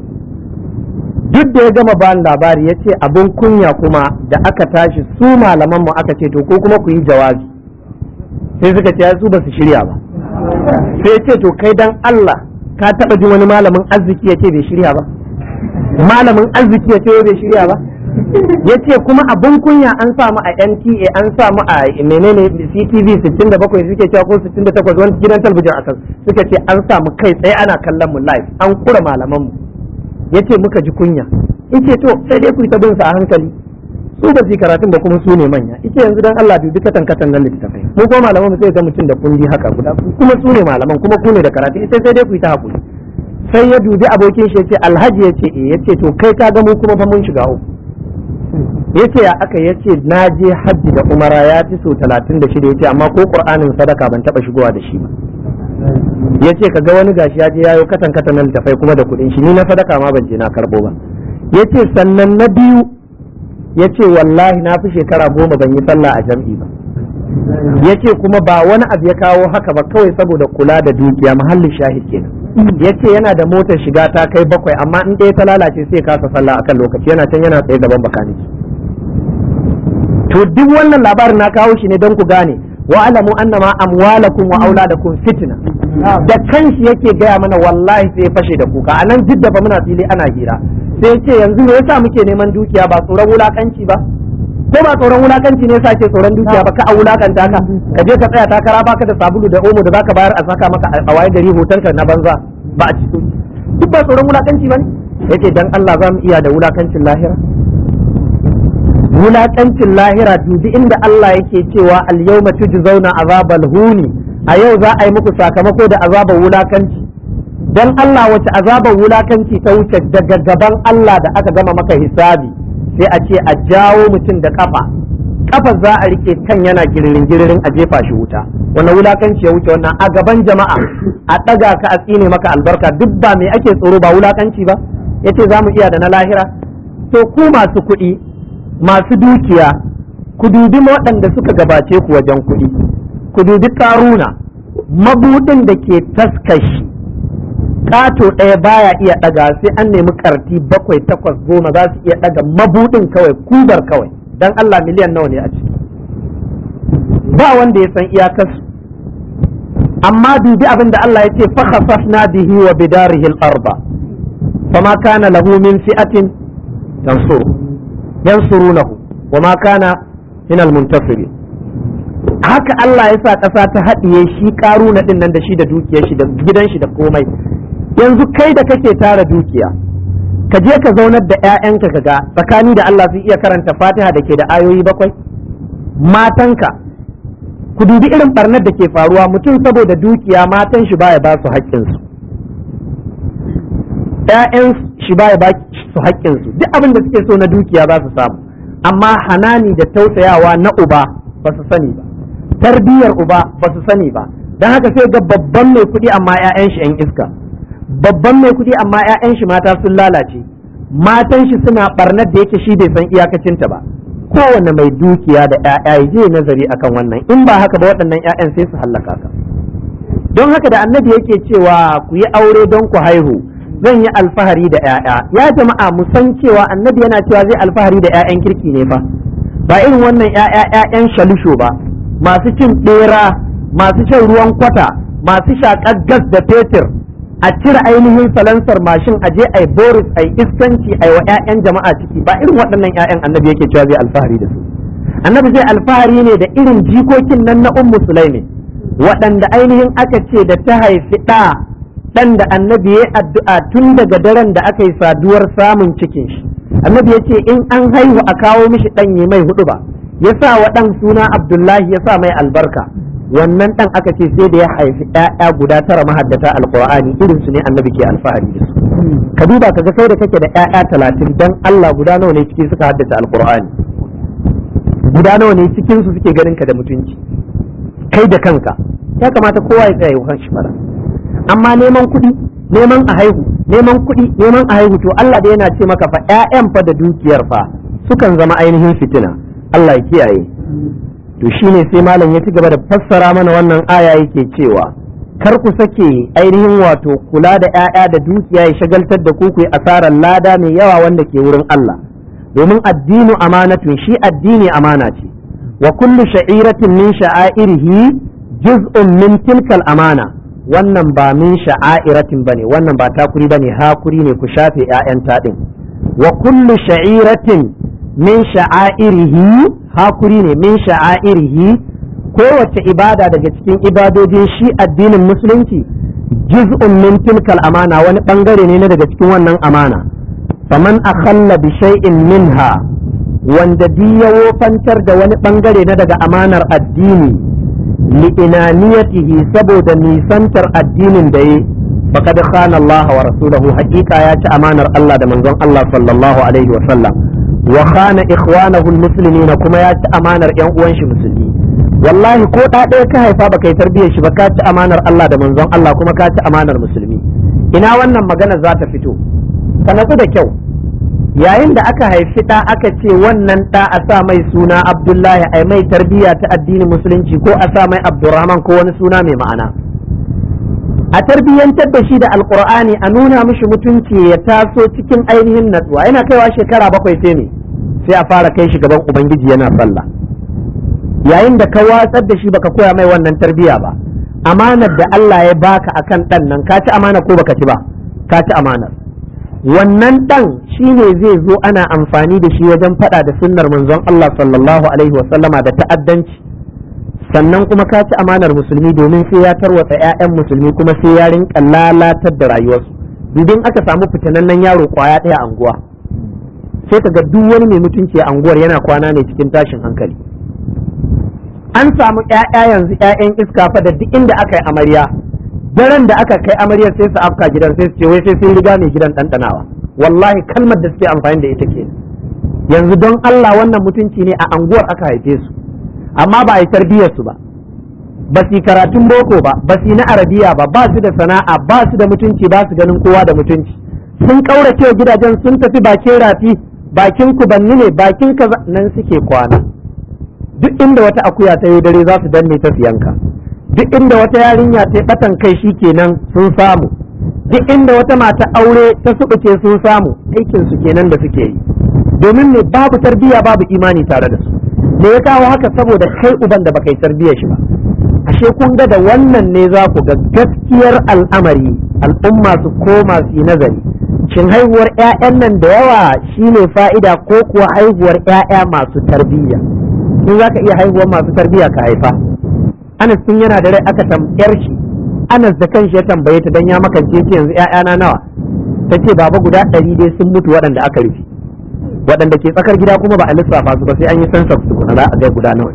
duk da ya gama bayan labari ya ce abin kunya kuma da aka tashi su malaman mu aka ce to ko kuma ku yi jawabi sai suka ce su ba su shirya ba sai ce to kai dan Allah ka taba jin wani malamin arziki ya ce bai shirya ba malamin arziki ya ce bai shirya ba ya ce kuma abin kunya an samu a NTA an samu a menene CTV 67 suke cewa ko 68 wani gidan talabijin akan suka ce an samu kai tsaye ana kallon mu live an kura malaman mu ya ce muka ji kunya yace to sai dai ku yi ta bin sa a hankali su ba su karatun da kuma su ne manya ita yanzu dan Allah dubi katan katan nan littafai mu ko malaman mu sai ga mutum da kundi haka guda kuma su ne malaman kuma ku ne da karatu ita sai dai ku yi ta hakuri sai ya dubi abokin shi yace alhaji yace eh yace to kai ka ga mu kuma fa mun shiga uku yace ya aka yace na je hajji da umara ya fi so 36 yace amma ko qur'anin sadaka ban taba shigowa da shi ba yace kaga wani gashi ya je yayo katan katan nan littafai kuma da kudin shi ni na sadaka ma ban je na karbo ba yace sannan na biyu ya ce wallahi na fi shekara goma ban yi sallah a jam'i ba ya ce kuma ba wani abu ya kawo haka ba kawai saboda kula da dukiya mahallin shahid kenan ya ce yana da motar shiga ta kai bakwai amma in ɗaya ta lalace sai kasa sallah akan lokaci yana can yana tsaye gaban bakaniki to duk wannan labarin na kawo shi ne don ku gane wa alamu annama amwalakum wa auladakum fitna da kanshi yake gaya mana wallahi sai ya fashe da kuka anan duk da fa muna fili ana hira sai ce yanzu me yasa muke neman dukiya ba tsoron wulakanci ba ko ba tsoron wulakanci ne yasa ke tsoron dukiya ba ka a wulakanta ka ka je ka tsaya takara baka da sabulu da omo da zaka bayar a saka maka a waye gari hotonka na banza ba a cikin duk ba tsoron wulakanci ba ne yace dan Allah za mu iya da wulakancin lahira wulakancin lahira dubi inda Allah yake cewa al-yawma tujzauna azabal huni a yau za a yi muku sakamako da azabar wulakanci dan Allah wace azabar wulakanci ta wuce daga gaban Allah da aka gama maka hisabi sai a ce a jawo mutum da kafa kafa za a rike kan yana giririn giririn a jefa shi wuta wannan wulakanci ya wuce wannan a gaban jama'a a ɗaga ka a tsine maka albarka duk ba me ake tsoro ba wulakanci ba yace za mu iya da na lahira to ku masu kuɗi masu dukiya ku dubi waɗanda suka gabace ku wajen kuɗi ku dubi karuna mabudin da ke taskashi ƙato ɗaya baya iya ɗaga sai an nemi karti bakwai takwas goma za su iya ɗaga mabudin kawai kubar kawai dan Allah miliyan nawa ne a ciki ba wanda ya san iyakarsu amma dubi abin da Allah ya ce fa khasafna bihi wa bidarihi al-arba fama kana lahu min fi'atin tansuru yansurunahu wa ma kana min al-muntasirin haka Allah ya sa ƙasa ta haɗiye shi ƙaruna ɗin nan da shi da dukiyar shi da gidan shi da komai yanzu kai da kake tara dukiya ka je ka zaunar da 'ya'yanka ka ga tsakani da Allah sun iya karanta fatiha da ke da ayoyi bakwai matanka ku dubi irin barnar da ke faruwa mutum saboda dukiya matan shi baya ba su haƙƙinsu ‘ya'yan shi baya ba su haƙƙinsu duk abin da suke so na dukiya za su samu amma hanani da tausayawa na uba ba su sani ba tarbiyyar uba ba su sani ba don haka sai ga babban mai kuɗi amma 'ya'yan shi 'yan iska babban mai kuɗi amma 'ya'yan shi mata sun lalace matan shi suna barnar da yake shi bai san iyakacinta ba kowane mai dukiya da 'ya'ya ya je nazari akan wannan in ba haka ba waɗannan 'ya'yan sai su hallaka ka don haka da annabi yake cewa ku yi aure don ku haihu zan yi alfahari da 'ya'ya ya jama'a mu san cewa annabi yana cewa zai alfahari da 'ya'yan kirki ne fa ba irin wannan 'ya'ya 'ya'yan shalusho ba masu cin ɓera masu shan ruwan kwata masu shaƙar gas da fetur a cire ainihin salansar mashin a je ai boris ai iskanci ai wa 'ya'yan jama'a ciki ba irin waɗannan 'ya'yan annabi yake cewa zai alfahari da su annabi zai alfahari ne da irin jikokin nan na ummu sulaimi waɗanda ainihin aka ce da ta haifi ɗa ɗan da annabi ya addu'a tun daga daren da aka yi saduwar samun cikin shi annabi ya ce in an haihu a kawo mishi ɗan yi mai hudu ba ya sa wa ɗan suna abdullahi ya sa mai albarka wannan ɗan aka ce sai da ya haifi ‘ya'ya guda tara mahaddata alƙur'ani irin su ne annabi ke alfahari da su ka duba ka ga kai da kake da ‘ya'ya talatin dan Allah guda nawa ne ciki suka haddace alƙur'ani guda nawa ne cikin su suke ganin ka da mutunci kai da kanka ya kamata kowa ya tsaya kan shi fara amma neman kuɗi neman a haihu neman kuɗi neman a haihu to Allah da yana ce maka fa ƴaƴan fa da dukiyar fa sukan zama ainihin fitina Allah ya kiyaye to shine sai malam ya ci gaba da fassara mana wannan aya yake cewa kar ku sake ainihin wato kula da ƴaƴa da dukiya ya shagaltar da ku ku asarar lada mai yawa wanda ke wurin Allah domin addinu amanatun shi addini amana ce wa kullu sha'iratin min sha'airihi juz'un min tilkal amana wannan ba min sha'airatin bane wannan ba takuri bane hakuri ne ku shafe ƴaƴan taɗin wa kullu sha'iratin min sha'airihi hakuri ne min sha'airihi kowace ibada daga cikin ibadojin shi addinin musulunci juz'un min tilkal amana wani bangare ne na daga cikin wannan amana faman akhalla bi shay'in minha wanda di ya wofantar da wani bangare na daga amanar addini li'inaniyatihi saboda nisantar addinin da yi faqad khana Allah wa rasulahu haqiqa ya ci amanar Allah da manzon Allah sallallahu alaihi wa sallam wa khana ikhwanahu almuslimina kuma ya ci amanar yan uwan shi musulmi wallahi ko da ɗaya ka haifa baka yi tarbiyyar shi ba ka ci amanar Allah da manzon Allah kuma ka ci amanar musulmi ina wannan magana za ta fito ka natsu da kyau yayin da aka haifi ɗa aka ce wannan ɗa a sa mai suna abdullahi ai mai tarbiyya ta addinin musulunci ko a sa mai abdurrahman ko wani suna mai ma'ana a tarbiyyantar da shi da alkur'ani a nuna mishi mutunci ya taso cikin ainihin natsuwa yana kaiwa shekara bakwai sai ne sai a fara kai shi gaban ubangiji yana sallah yayin da ka watsar da shi baka koya mai wannan tarbiyya ba amanar da Allah ya baka akan ɗan nan ka ci amana ko baka ci ba ka ci amanar wannan ɗan shi ne zai zo ana amfani da shi wajen faɗa da sunnar manzon Allah sallallahu alaihi wasallama da ta'addanci sannan kuma ka ci amanar musulmi domin sai ya tarwatsa 'ya'yan musulmi kuma sai ya rinka lalatar da rayuwarsu dudin aka samu fitanannen yaro kwaya ɗaya anguwa sai ka ga duk wani mai mutunci a anguwar yana kwana ne cikin tashin hankali an samu 'ya'ya yanzu 'ya'yan iska fa da duk inda aka yi amarya daren da aka kai amaryar sai su afka gidan sai su ce wai sai sun riga mai gidan ɗanɗanawa wallahi kalmar da suke amfani da ita ke yanzu don Allah wannan mutunci ne a anguwar aka haife su amma ba a yi tarbiyyar su ba ba su karatun boko ba ba su na arabiya ba ba su da sana'a ba su da mutunci ba su ganin kowa da mutunci sun kaurace gidajen sun tafi bakin rafi bakin kubanni ne bakin kaza nan suke kwana duk inda wata akuya ta yi dare za su danne ta siyanka duk inda wata yarinya ta batan kai shi kenan sun samu duk inda wata mata aure ta subuce sun samu aikin su kenan da suke yi domin ne babu tarbiyya babu imani tare da su me ya kawo haka saboda kai uban da baka yi tarbiyyar shi ba ashe kun ga da wannan ne za ku ga gaskiyar al'amari al'umma su koma su yi nazari shin haihuwar 'ya'yan nan da yawa shine fa'ida ko kuwa haihuwar 'ya'ya masu tarbiyya in za ka iya haihuwar masu tarbiyya ka haifa Anas tun yana da rai aka tambayar shi Anas da kanshi ya tambaye ta dan ya makance ce yanzu ƴaƴana nawa ta ce baba guda ɗari dai sun mutu waɗanda aka rufe waɗanda ke tsakar gida kuma ba a lissafa su ba sai an yi sansa su kuna za a ga guda nawa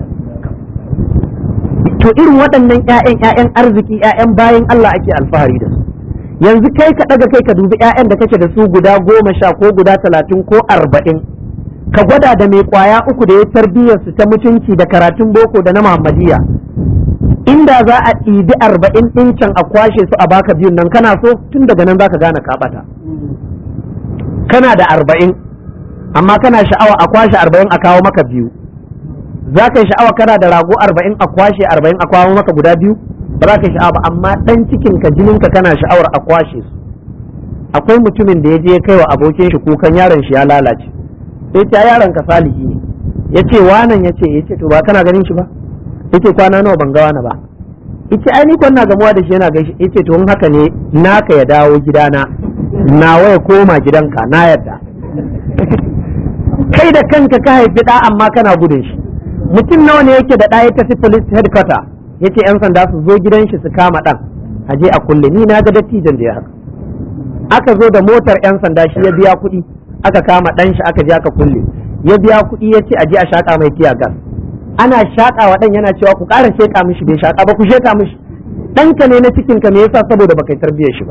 to irin waɗannan ƴaƴan ƴaƴan arziki ƴaƴan bayan Allah ake alfahari da su yanzu kai ka ɗaga kai ka dubi ƴaƴan da kake da su guda goma sha ko guda talatin ko arba'in ka gwada da mai kwaya uku da ya tarbiyyar su ta mutunci da karatun boko da na muhammadiyya inda za a ɗibi arba'in ɗin can a kwashe su a baka biyun nan kana so tun daga nan zaka gane ka ɓata kana da arba'in amma kana sha'awa a kwashe arba'in a kawo maka biyu za ka yi sha'awa kana da rago arba'in a kwashe arba'in a kawo maka guda biyu ba za ka yi sha'awa ba amma ɗan cikin ka jinin ka kana sha'awar a kwashe su akwai mutumin da ya je ya kai wa abokin shi kukan yaron shi ya lalace sai ce yaron ka salihi ne ya ce wanan ya ce ya ce to ba kana ganin shi ba yace kwana nawa ban ga wani ba yace ai ni kwana gamuwa da shi yana gaishe yace to in haka ne naka ya dawo gidana nawa ya koma gidanka na yarda kai da kanka ka haifi da amma kana gudun shi mutum nawa ne yake da ɗaya tafi police headquarter yace yan sanda su zo gidan shi su kama ɗan a je a kulle ni na ga dattijan da ya haka aka zo da motar yan sanda shi ya biya kuɗi aka kama ɗan shi aka je aka kulle ya biya kuɗi ya ce a je a shaƙa mai tiya gas ana shaƙa wa ɗan yana cewa ku ƙara sheƙa mishi bai shaƙa ba ku sheƙa mishi ɗanka ne na cikin ka me yasa saboda baka yi tarbiyyar shi ba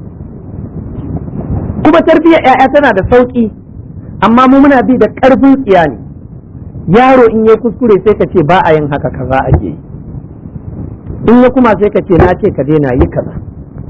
kuma tarbiyyar ƴaƴa tana da sauƙi amma mu muna bi da ƙarfin tsiya ne yaro in ya kuskure sai ka ce ba a yin haka kaza ake yi in ya kuma sai ka ce na ce ka daina yi kaza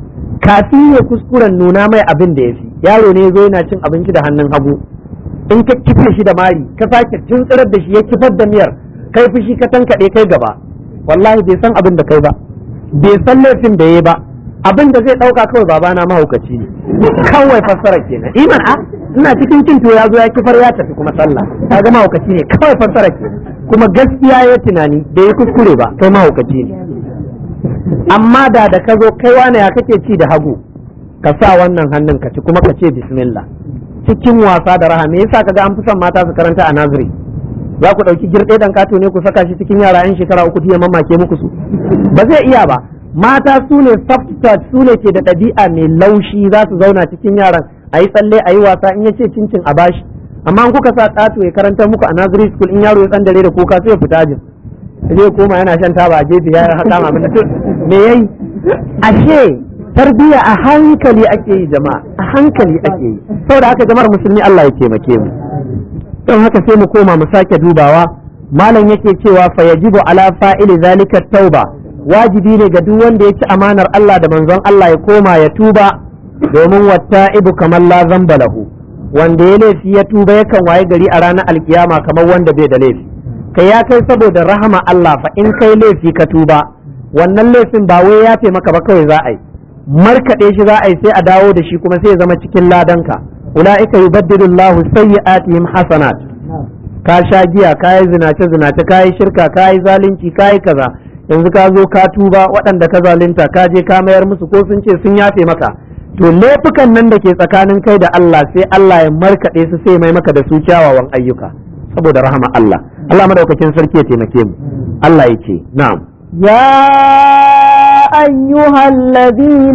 kafin ya kuskuren nuna mai abin da ya fi yaro ne zo yana cin abinci da hannun hagu in ka kife shi da mari ka sake tuntsirar da shi ya kifar da miyar kai fushi ka tankaɗe kai gaba wallahi bai san abin da kai ba bai san laifin da ya ba abin da zai ɗauka kawai babana mahaukaci ne kawai fassara kenan iman a ina cikin cin to ya zo ya kifar ya tafi kuma sallah ka ga mahaukaci ne kawai fassara kenan kuma gaskiya ya tunani da ya kuskure ba kai mahaukaci ne amma da da ka zo kai wane ya kake ci da hagu ka sa wannan hannun ka ci kuma ka ce bismillah cikin wasa da raha me yasa kaga an fi son mata su karanta a naziri za ku ɗauki girɗe ɗan kato ne ku saka shi cikin yara yan shekara uku ya mamake muku su ba zai iya ba mata su ne soft touch su ne ke da ɗabi'a mai laushi za su zauna cikin yaran a yi tsalle a yi wasa in ya ce cincin a bashi amma in kuka sa ƙato ya karanta muku a naziri school in yaro ya tsandare da kuka sai ya fita jin zai koma yana shan taba a gefe ya haka ma abin me yayi ashe tarbiya a hankali ake yi jama'a a hankali ake yi saboda haka jama'ar musulmi Allah ya taimake mu don haka sai mu koma mu sake dubawa malam yake cewa fa yajibu ala fa'ili zalika tauba wajibi ne ga duk wanda ya ci amanar Allah da manzon Allah ya koma ya tuba domin watta'ibu kamar la zamba lahu wanda ya laifi ya tuba yakan waye gari a ranar alkiyama kamar wanda bai da laifi kai ya kai saboda rahama Allah fa in kai laifi ka tuba wannan laifin ba wai yafe maka ba kawai za a yi markaɗe shi za a yi sai a dawo da shi kuma sai ya zama cikin ladanka ula'ika yubaddilu Allahu sayyi'atihim hasanat ka sha giya ka yi zinace zinace ka yi shirka ka yi zalunci ka yi kaza yanzu ka zo ka tuba waɗanda ka zalunta ka je ka mayar musu ko sun ce sun yafe maka to laifukan nan da ke tsakanin kai da Allah sai Allah ya markaɗe su sai mai maka da su kyawawan ayyuka saboda rahama Allah Allah madaukakin sarki ya taimake mu Allah ya ce na'am يا أيها الذين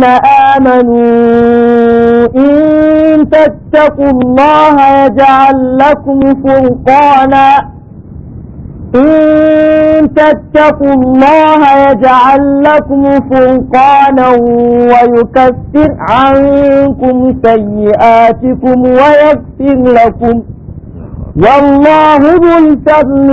آمنوا إن تتقوا الله يجعل لكم فرقانا إن تتقوا الله يجعل لكم فرقانا ويكفر عنكم سيئاتكم ويغفر لكم والله ذو الفضل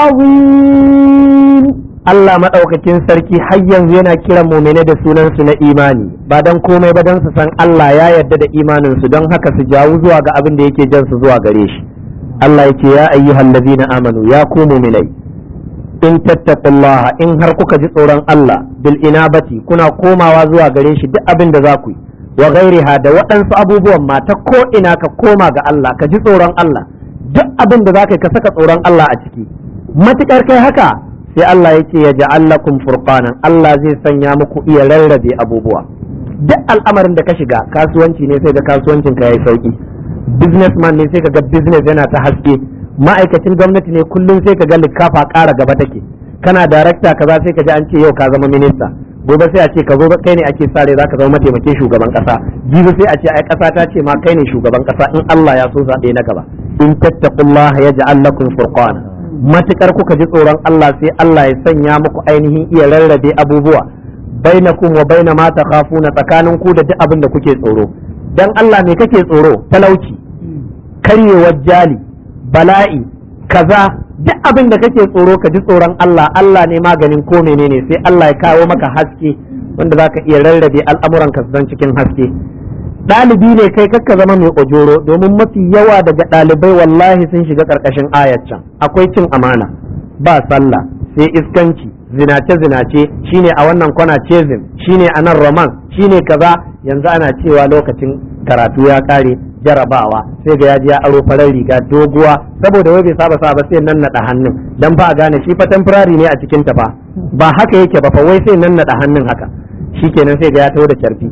العظيم Allah maɗaukakin sarki har yanzu yana kiran mumine da sunansu na imani ba don komai ba don su san Allah ya yarda da imaninsu don haka su jawo zuwa ga abin da yake jan su zuwa gare shi Allah yake ya ayyuhal ladina amanu ya ku muminai in tattaqullaha in har kuka ji tsoron Allah bil inabati kuna komawa zuwa gare shi duk abin da za ku yi wa ghairiha da waɗansu abubuwan ma ta ko ina ka koma ga Allah ka ji tsoron Allah duk abin da za ka yi ka saka tsoron Allah a ciki matukar kai haka sai Allah yake ya ja'al lakum furqanan Allah zai sanya muku iya rarrabe abubuwa duk al'amarin da ka shiga kasuwanci ne sai ga kasuwancin ka yayi sauki businessman ne sai ka ga business yana ta haske ma'aikacin gwamnati ne kullum sai ka ga likafa ƙara gaba take kana darakta kaza sai ka ji an ce yau ka zama minista gobe sai a ce ka zo kai ne ake sare zaka zama mataimakin shugaban kasa jibi sai a ce ai kasa ta ce ma kai ne shugaban kasa in Allah ya so zaɓe na gaba in tattaqullaha yaj'al lakum furqana matukar kuka ji tsoron Allah sai Allah ya sanya muku ainihin iya rarrabe abubuwa bainakum wa baina ma takhafuna tsakanin ku da duk abin da kuke tsoro dan Allah me kake tsoro talauci karyewar jali bala'i kaza duk abin da kake tsoro ka ji tsoron Allah Allah ne maganin ko menene sai Allah ya kawo maka haske wanda zaka iya rarrabe al'amuran ka don cikin haske ɗalibi ne kai kakka zama mai ojoro domin mafi yawa daga ɗalibai wallahi sun shiga ƙarƙashin ayat can akwai cin amana ba sallah sai iskanci zinace zinace shine a wannan kwana cezin shine a nan roman shine kaza yanzu ana cewa lokacin karatu ya ƙare jarabawa sai ga yaji ya aro farar riga doguwa saboda wai bai saba saba sai nan naɗa hannun dan ba a gane shi fa temporary ne a cikin ta fa ba haka yake ba fa wai sai nan naɗa hannun haka shikenan sai ga ya taho da carfi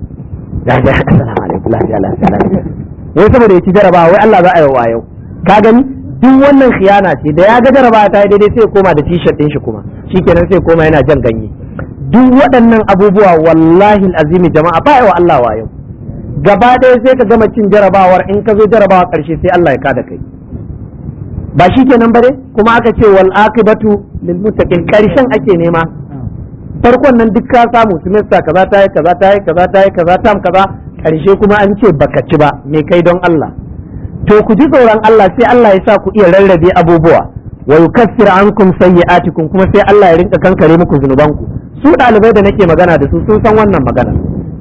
ya ga assalamu alaikum lafiya lafiya lafiya wai saboda ya ci jarabawa wai Allah za a yi wa yau ka gani duk wannan khiyana ce da ya ga jarabawa ta yi daidai sai koma da t-shirt din shi kuma shikenan sai koma yana jan ganye duk waɗannan abubuwa wallahi azimi jama'a ba wa Allah wa yau gaba ɗaya sai ka gama cin jarabawar in ka zo jarabawa ƙarshe sai Allah ya kada kai ba shi kenan bare kuma aka ce wal akibatu lil muttaqin ƙarshen ake nema farkon nan duk ka samu semester kaza ta yi kaza ta yi kaza ta yi kaza tam kaza ƙarshe kuma an ce baka ci ba me kai don Allah to ku ji tsoron Allah sai Allah ya sa ku iya rarrabe abubuwa wa yukaffir ankum sayyi'atikum kuma sai Allah ya rinka kankare muku zunubanku su ɗalibai da nake magana da su sun san wannan magana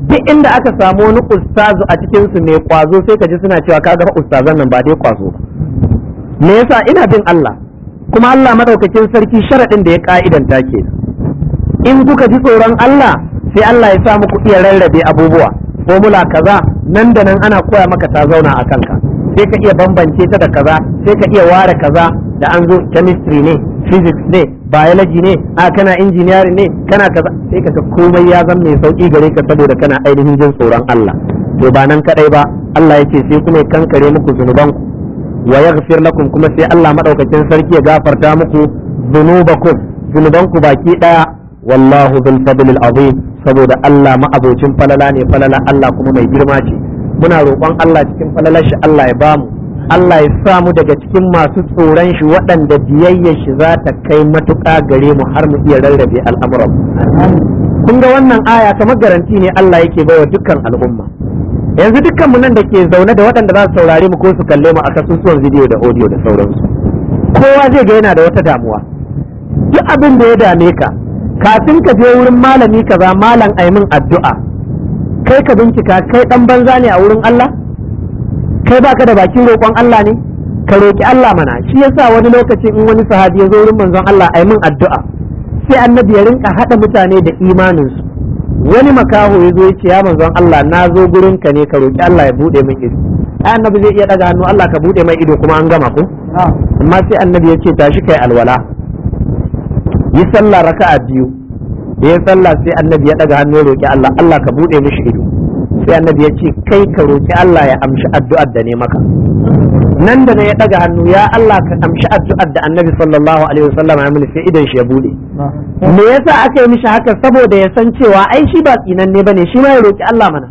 duk inda aka samu wani ustazu a cikin su mai kwazo sai ka ji suna cewa kaga fa ustazan nan ba dai kwazo ba me yasa ina bin Allah kuma Allah madaukakin sarki sharadin da ya ka'idanta ke in kuka ji tsoron Allah sai Allah ya sa muku iya rarrabe abubuwa formula kaza nan da nan ana koya maka ta zauna a kanka sai ka iya bambance ta da kaza sai ka iya ware kaza da an zo chemistry ne physics ne biology ne a kana engineering ne kana kaza sai ka ga komai ya zama mai sauki gare ka saboda kana ainihin jin tsoron Allah to ba nan kadai ba Allah yake sai kuma ya kankare muku zunubanku wa yaghfir lakum kuma sai Allah madaukakin sarki ya gafarta muku zunubakum zunubanku baki daya wallahu dhul fadlil azim saboda Allah ma'abocin falala ne falala Allah kuma mai girma ce muna roƙon Allah cikin falalar shi Allah ya bamu Allah ya sa mu daga cikin masu tsoron shi waɗanda biyayyar shi za ta kai matuƙa gare mu har mu iya rarrabe al'amuran kun ga wannan aya kamar garanti ne Allah yake baiwa dukkan al'umma yanzu dukkan mu nan da ke zaune da waɗanda za su saurare mu ko su kalle mu a kasusuwan bidiyo da audio da sauransu kowa zai ga yana da wata damuwa duk abin da ya dame ka kafin ka je wurin malami kaza malam aimin addu'a kai ka bincika kai dan banza ne a wurin Allah kai baka da bakin roƙon Allah ne ka roƙi Allah mana shi yasa wani lokaci in wani sahabi ya zo wurin manzon Allah aimin addu'a sai annabi ya rinka hada mutane da imaninsu wani makaho ya zo ya ce ya manzon Allah na zo gurin ka ne ka roƙi Allah ya bude min ido ai annabi zai iya daga hannu Allah ka bude mai ido kuma an gama ko amma sai annabi ya ce tashi kai alwala yi sallah raka'a biyu da ya sallah sai annabi ya daga hannu ya roki Allah Allah ka bude mishi ido sai annabi ya ce kai ka roki Allah ya amshi addu'ar da ne maka nan da ne ya daga hannu ya Allah ka amshi addu'ar da annabi sallallahu alaihi wasallam ya mini sai idan shi ya bude me yasa aka yi mishi haka saboda ya san cewa ai shi ba tsinanne bane shi ma ya roki Allah mana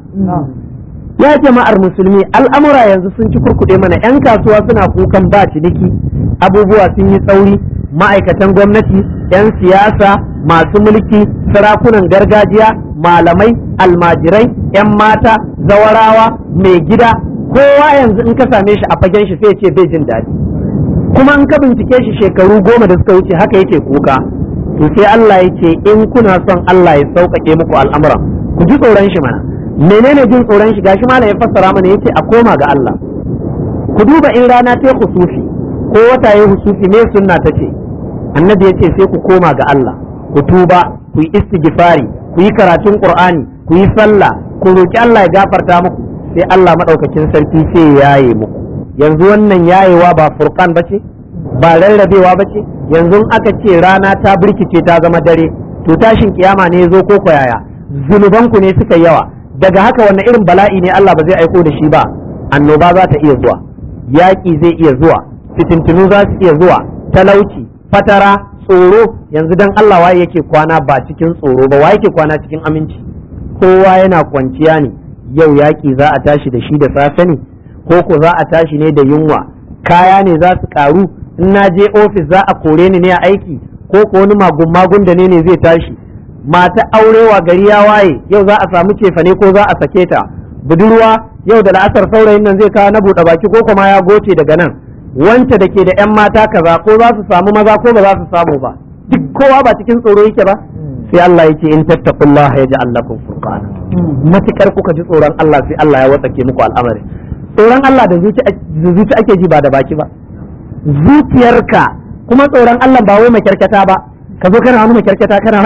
ya jama'ar musulmi al'amura yanzu sun ci kurkuɗe mana 'yan kasuwa suna kukan ba ciniki abubuwa sun yi tsauri ma'aikatan gwamnati 'yan siyasa masu mulki sarakunan gargajiya malamai almajirai 'yan mata zawarawa mai gida kowa yanzu in ka same shi a fagen shi sai ce bai jin daɗi kuma in ka bincike shi shekaru goma da suka wuce haka yake kuka to sai Allah ya ce in kuna son Allah ya sauƙaƙe muku al'amuran ku ji tsoron shi mana menene jin tsoron shi gashi malam ya fassara mana yace a koma ga Allah ku duba in rana ta husufi ko wata ya husufi me sunna ta ce annabi yace sai ku koma ga Allah ku tuba ku yi istighfari ku yi karatun qur'ani ku yi sallah ku roki Allah ya gafarta muku sai Allah madaukakin sarki sai ya yaye muku yanzu wannan yayewa ba furqan bace ba rarrabewa bace yanzu aka ce rana ta birkice ta zama dare to tashin kiyama ne zo ko koyaya zunubanku ne suka yawa daga haka wannan irin bala'i ne Allah ba zai aiko da shi ba annoba za ta iya zuwa yaƙi zai iya zuwa fitintinu za su iya zuwa talauci fatara tsoro yanzu dan Allah waye yake kwana ba cikin tsoro ba waye yake kwana cikin aminci kowa yana kwanciya ne yau yaƙi za a tashi da shi da safe ne ko ko za a tashi ne da yunwa kaya ne za su karu in na je ofis za a kore ni ne a aiki ko ko wani magun magun da ne ne zai tashi mata aurewa gari ya waye yau za a samu cefane ko za a sake ta budurwa yau da la'asar saurayin nan zai kawo na buɗe baki ko kuma ya goce daga nan wance da ke da 'yan mata kaza ko za su samu maza ko ba za su samu ba duk kowa ba cikin tsoro yake ba sai Allah yake in tattaqullaha yaj'al lakum furqana matukar kuka ji tsoron Allah sai Allah ya watsake muku al'amari tsoron Allah da zuci ake ji ba da baki ba zuciyarka kuma tsoron Allah ba wai makyarkata ba ka zo kana wani makyarkata kana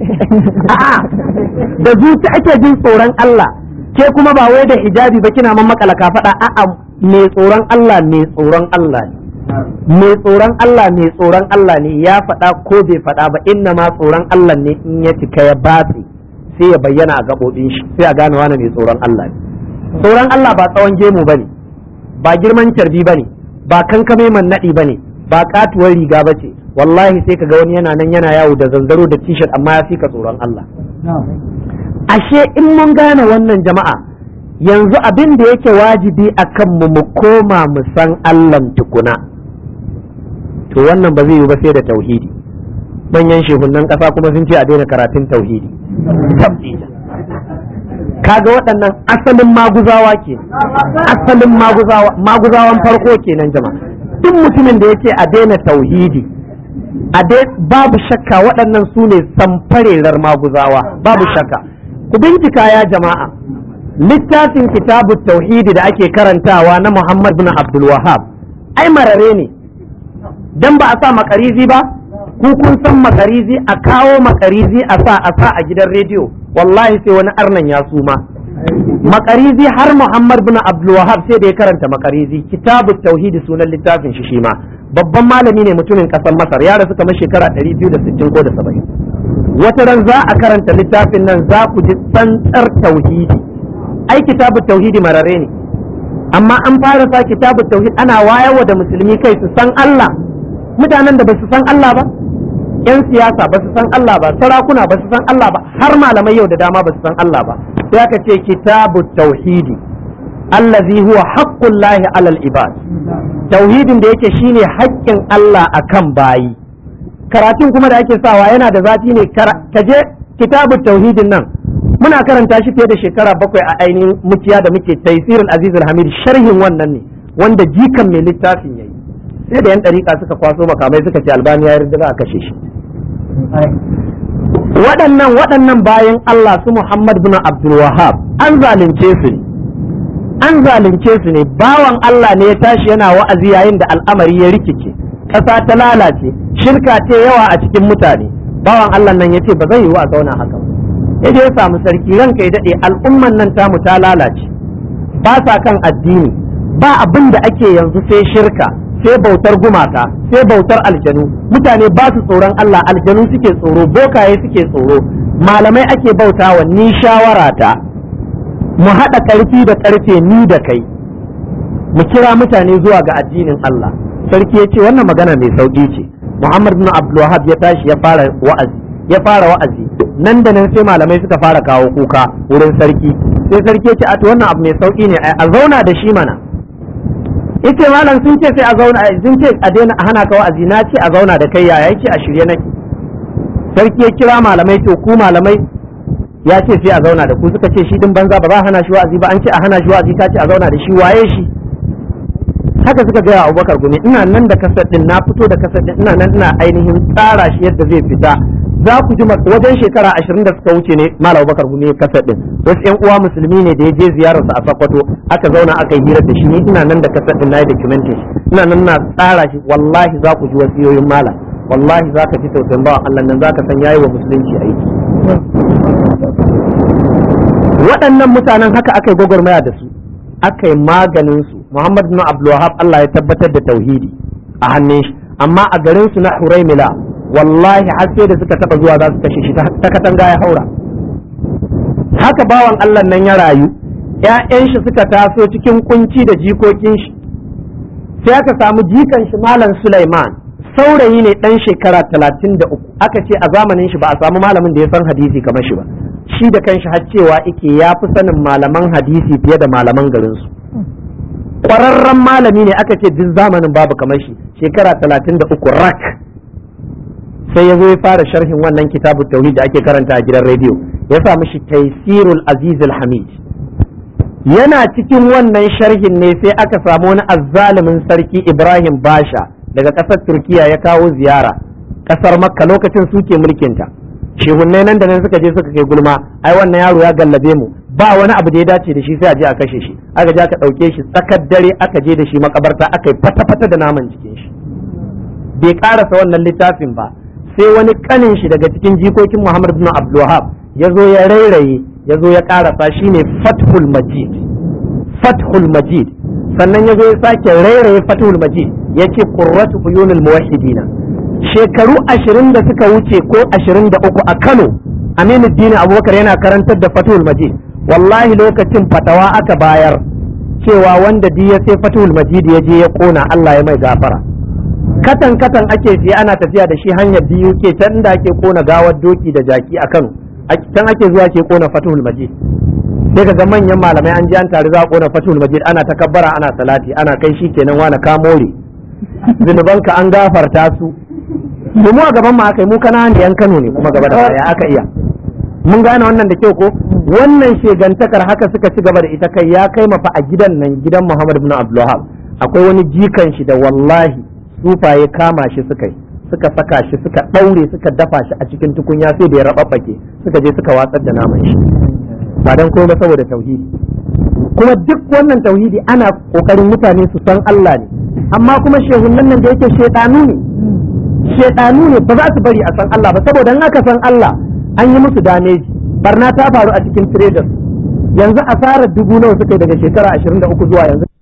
a'a da zuci ake jin tsoron Allah ke kuma ba wai da hijabi ba kina man makala ka faɗa a'a mai tsoron Allah mai tsoron Allah ne mai tsoron Allah mai tsoron Allah ne ya faɗa ko bai faɗa ba inna ma tsoron Allah ne in ya cika ya batse sai ya bayyana a gaɓoɓin shi sai a gane wani mai tsoron Allah ne tsoron Allah ba tsawon gemu bane ba girman carbi bane ba kankame man naɗi bane ba katuwar riga bace wallahi sai ka ga wani yana nan yana yawo da zanzaro da t-shirt amma ya fi ka tsoron Allah ashe in mun gane wannan jama'a yanzu abin da yake wajibi a kanmu mu koma mu san Allah tukuna to wannan ba zai yi ba sai da tauhidi manyan shehunan ƙasa kuma sun ce a daina karatun tauhidi kaga waɗannan asalin maguzawa ke asalin maguzawan farko kenan jama'a duk mutumin da yake a daina tauhidi a babu shakka waɗannan su ne samfarerar maguzawa babu shakka ku bincika ya jama'a littafin kitabu tauhidi da ake karantawa na Muhammad bin Abdul Wahab ai marare ne dan ba a sa makarizi ba ku kun san makarizi a kawo makarizi a sa a sa a gidan rediyo wallahi sai wani arnan ya suma makarizi har Muhammad bin Abdul Wahab sai da ya karanta makarizi kitabu tauhidi sunan littafin shi shi ma babban malami ne mutumin kasar Masar ya rasu kamar shekara 260 ko da 70 wata ran za a karanta littafin nan za ku ji tsantsar tauhidi ai kitabu tauhidi marare ne amma an fara sa kitabu tauhid ana wayarwa da musulmi kai su san Allah mutanen da ba su san Allah ba yan siyasa ba su san Allah ba sarakuna ba su san Allah ba har malamai yau da dama ba su san Allah ba sai aka ce kitabu tauhidi allazi huwa haqqullahi alal ibad tauhidin da yake shine haƙƙin Allah akan bayi karatun kuma da ake sawa yana da zafi ne kaje kitabu tauhidin nan muna karanta shi fiye da shekara bakwai a ainihin mukiya da muke taisirul aziz hamid sharhin wannan ne wanda jikan mai littafin yayi sai da yan ɗariƙa suka kwaso makamai suka ce albani ya yarda a kashe shi waɗannan waɗannan bayan Allah su Muhammad bin Abdul Wahab an zalunce su ne an zalunce su ne bawan Allah ne ya tashi yana wa'azi yayin da al'amari ya rikice ƙasa ta lalace shirka ce yawa a cikin mutane bawan Allah nan ya ce ba zai yiwu a zauna haka ya je ya samu sarki ranka ya daɗe al'umman nan tamu ta lalace ba sa kan addini ba abin da ake yanzu sai shirka sai bautar gumaka sai bautar aljanu mutane ba su tsoron Allah aljanu suke tsoro bokaye suke tsoro malamai ake bautawa ni shawara ta mu haɗa ƙarfi da ƙarfe ni da kai mu kira mutane zuwa ga addinin Allah sarki ya ce wannan magana mai sauƙi ce Muhammad bin Abdulwahab ya tashi ya fara wa'azi ya fara wa'azi nan da nan sai malamai suka fara kawo kuka wurin sarki sai sarki ya ce a to wannan abu mai sauƙi ne a zauna da shi mana yace malam sun ce sai a zauna sun ce a daina a hana ka wa'azi na ce a zauna da kai yaya yake a shirye nake sarki ya kira malamai to ku malamai ya ce sai a zauna da ku suka ce shi din banza ba za a hana shi wa'azi ba an ce a hana shi wa'azi ka ce a zauna da shi waye shi haka suka gaya abubakar gumi ina nan da kasar din na fito da kasar din ina nan ina ainihin tsara shi yadda zai fita za ku ji wajen shekara ashirin da suka wuce ne malam abubakar gumi kasar din wasu yan uwa musulmi ne da ya je ziyarar sa a sakwato aka zauna aka yi hira da shi ni ina nan da kasar din na yi documentation ina nan na tsara shi wallahi za ku ji wasiyoyin malam wallahi za ka ji tausayin bawa Allah nan za ka san yayi wa musulunci aiki waɗannan mutanen haka aka yi gwagwarmaya da su aka yi maganin su Muhammad bin Abdulwahab Allah ya tabbatar da tauhidi a hannun shi amma a garin su na Huraimila wallahi har sai da suka taba zuwa za su kashe shi ta katanga ya haura haka bawan Allah nan ya rayu ƴaƴan shi suka taso cikin kunci da jikokin shi sai aka samu jikan shi Malam Sulaiman saurayi ne dan shekara talatin da uku aka ce a zamanin shi ba a samu malamin da ya san hadisi kamar shi ba shi da kanshi har cewa ike ya fi sanin malaman hadisi fiye da malaman garinsu ƙwararren malami ne aka ce duk zamanin babu kamar shi shekara talatin da uku rak sai ya zo ya fara sharhin wannan kitabu tauhid da ake karanta a gidan rediyo ya sa mishi taisirul aziz hamid yana cikin wannan sharhin ne sai aka samu wani azzalumin sarki ibrahim basha daga ƙasar turkiya ya kawo ziyara ƙasar makka lokacin suke mulkinta shehunnai nan da nan suka je suka kai gulma ai wannan yaro ya gallabe mu ba wani abu da ya dace da shi sai a je a kashe shi aka je aka ɗauke shi tsakar dare aka je da shi makabarta aka yi fata-fata da naman jikin shi bai karasa wannan littafin ba sai wani kanin shi daga cikin jikokin Muhammad bin Abdulwahab ya zo ya rairaye ya zo ya karasa shine Fathul Majid Fathul Majid sannan ya zo ya sake rairaye Fathul Majid ya ce qurratu uyunul muwahhidina shekaru ashirin da suka wuce ko ashirin da uku a Kano Aminu Dini Abubakar yana karantar da Fathul Majid wallahi lokacin fatawa aka bayar cewa wanda di ya sai Fathul Majid ya je ya kona Allah ya mai gafara katan katan ake siya ana tafiya da shi hanyar biyu ke can da ake kona gawar doki da jaki a Kano can ake zuwa ke kona Fathul Majid sai ka ga manyan malamai an ji an tare za a kona Fathul Majid ana takabbara ana salati ana kai shi kenan wani kamore zunubanka an gafarta su mu a gaban mu aka yi mu kana da yan Kano ne kuma gaba da baya aka iya mun gane wannan da kyau ko wannan shegantakar haka suka ci gaba da ita kai ya kai mafa a gidan nan gidan Muhammad ibn Abdulwahab akwai wani jikan shi da wallahi sufaye kama shi suka yi suka saka shi suka daure suka dafa shi a cikin tukunya sai da ya rababbake suka je suka watsar da naman shi ba dan komai saboda tauhidi kuma duk wannan tauhidi ana kokarin mutane su san Allah ne amma kuma shehunan nan da yake shedanu ne shedanu ne ba za su bari a san Allah ba saboda in aka san Allah an yi musu dameji barna ta faru a cikin traders yanzu asarar dubu nawa suka yi daga shekara 23 zuwa yanzu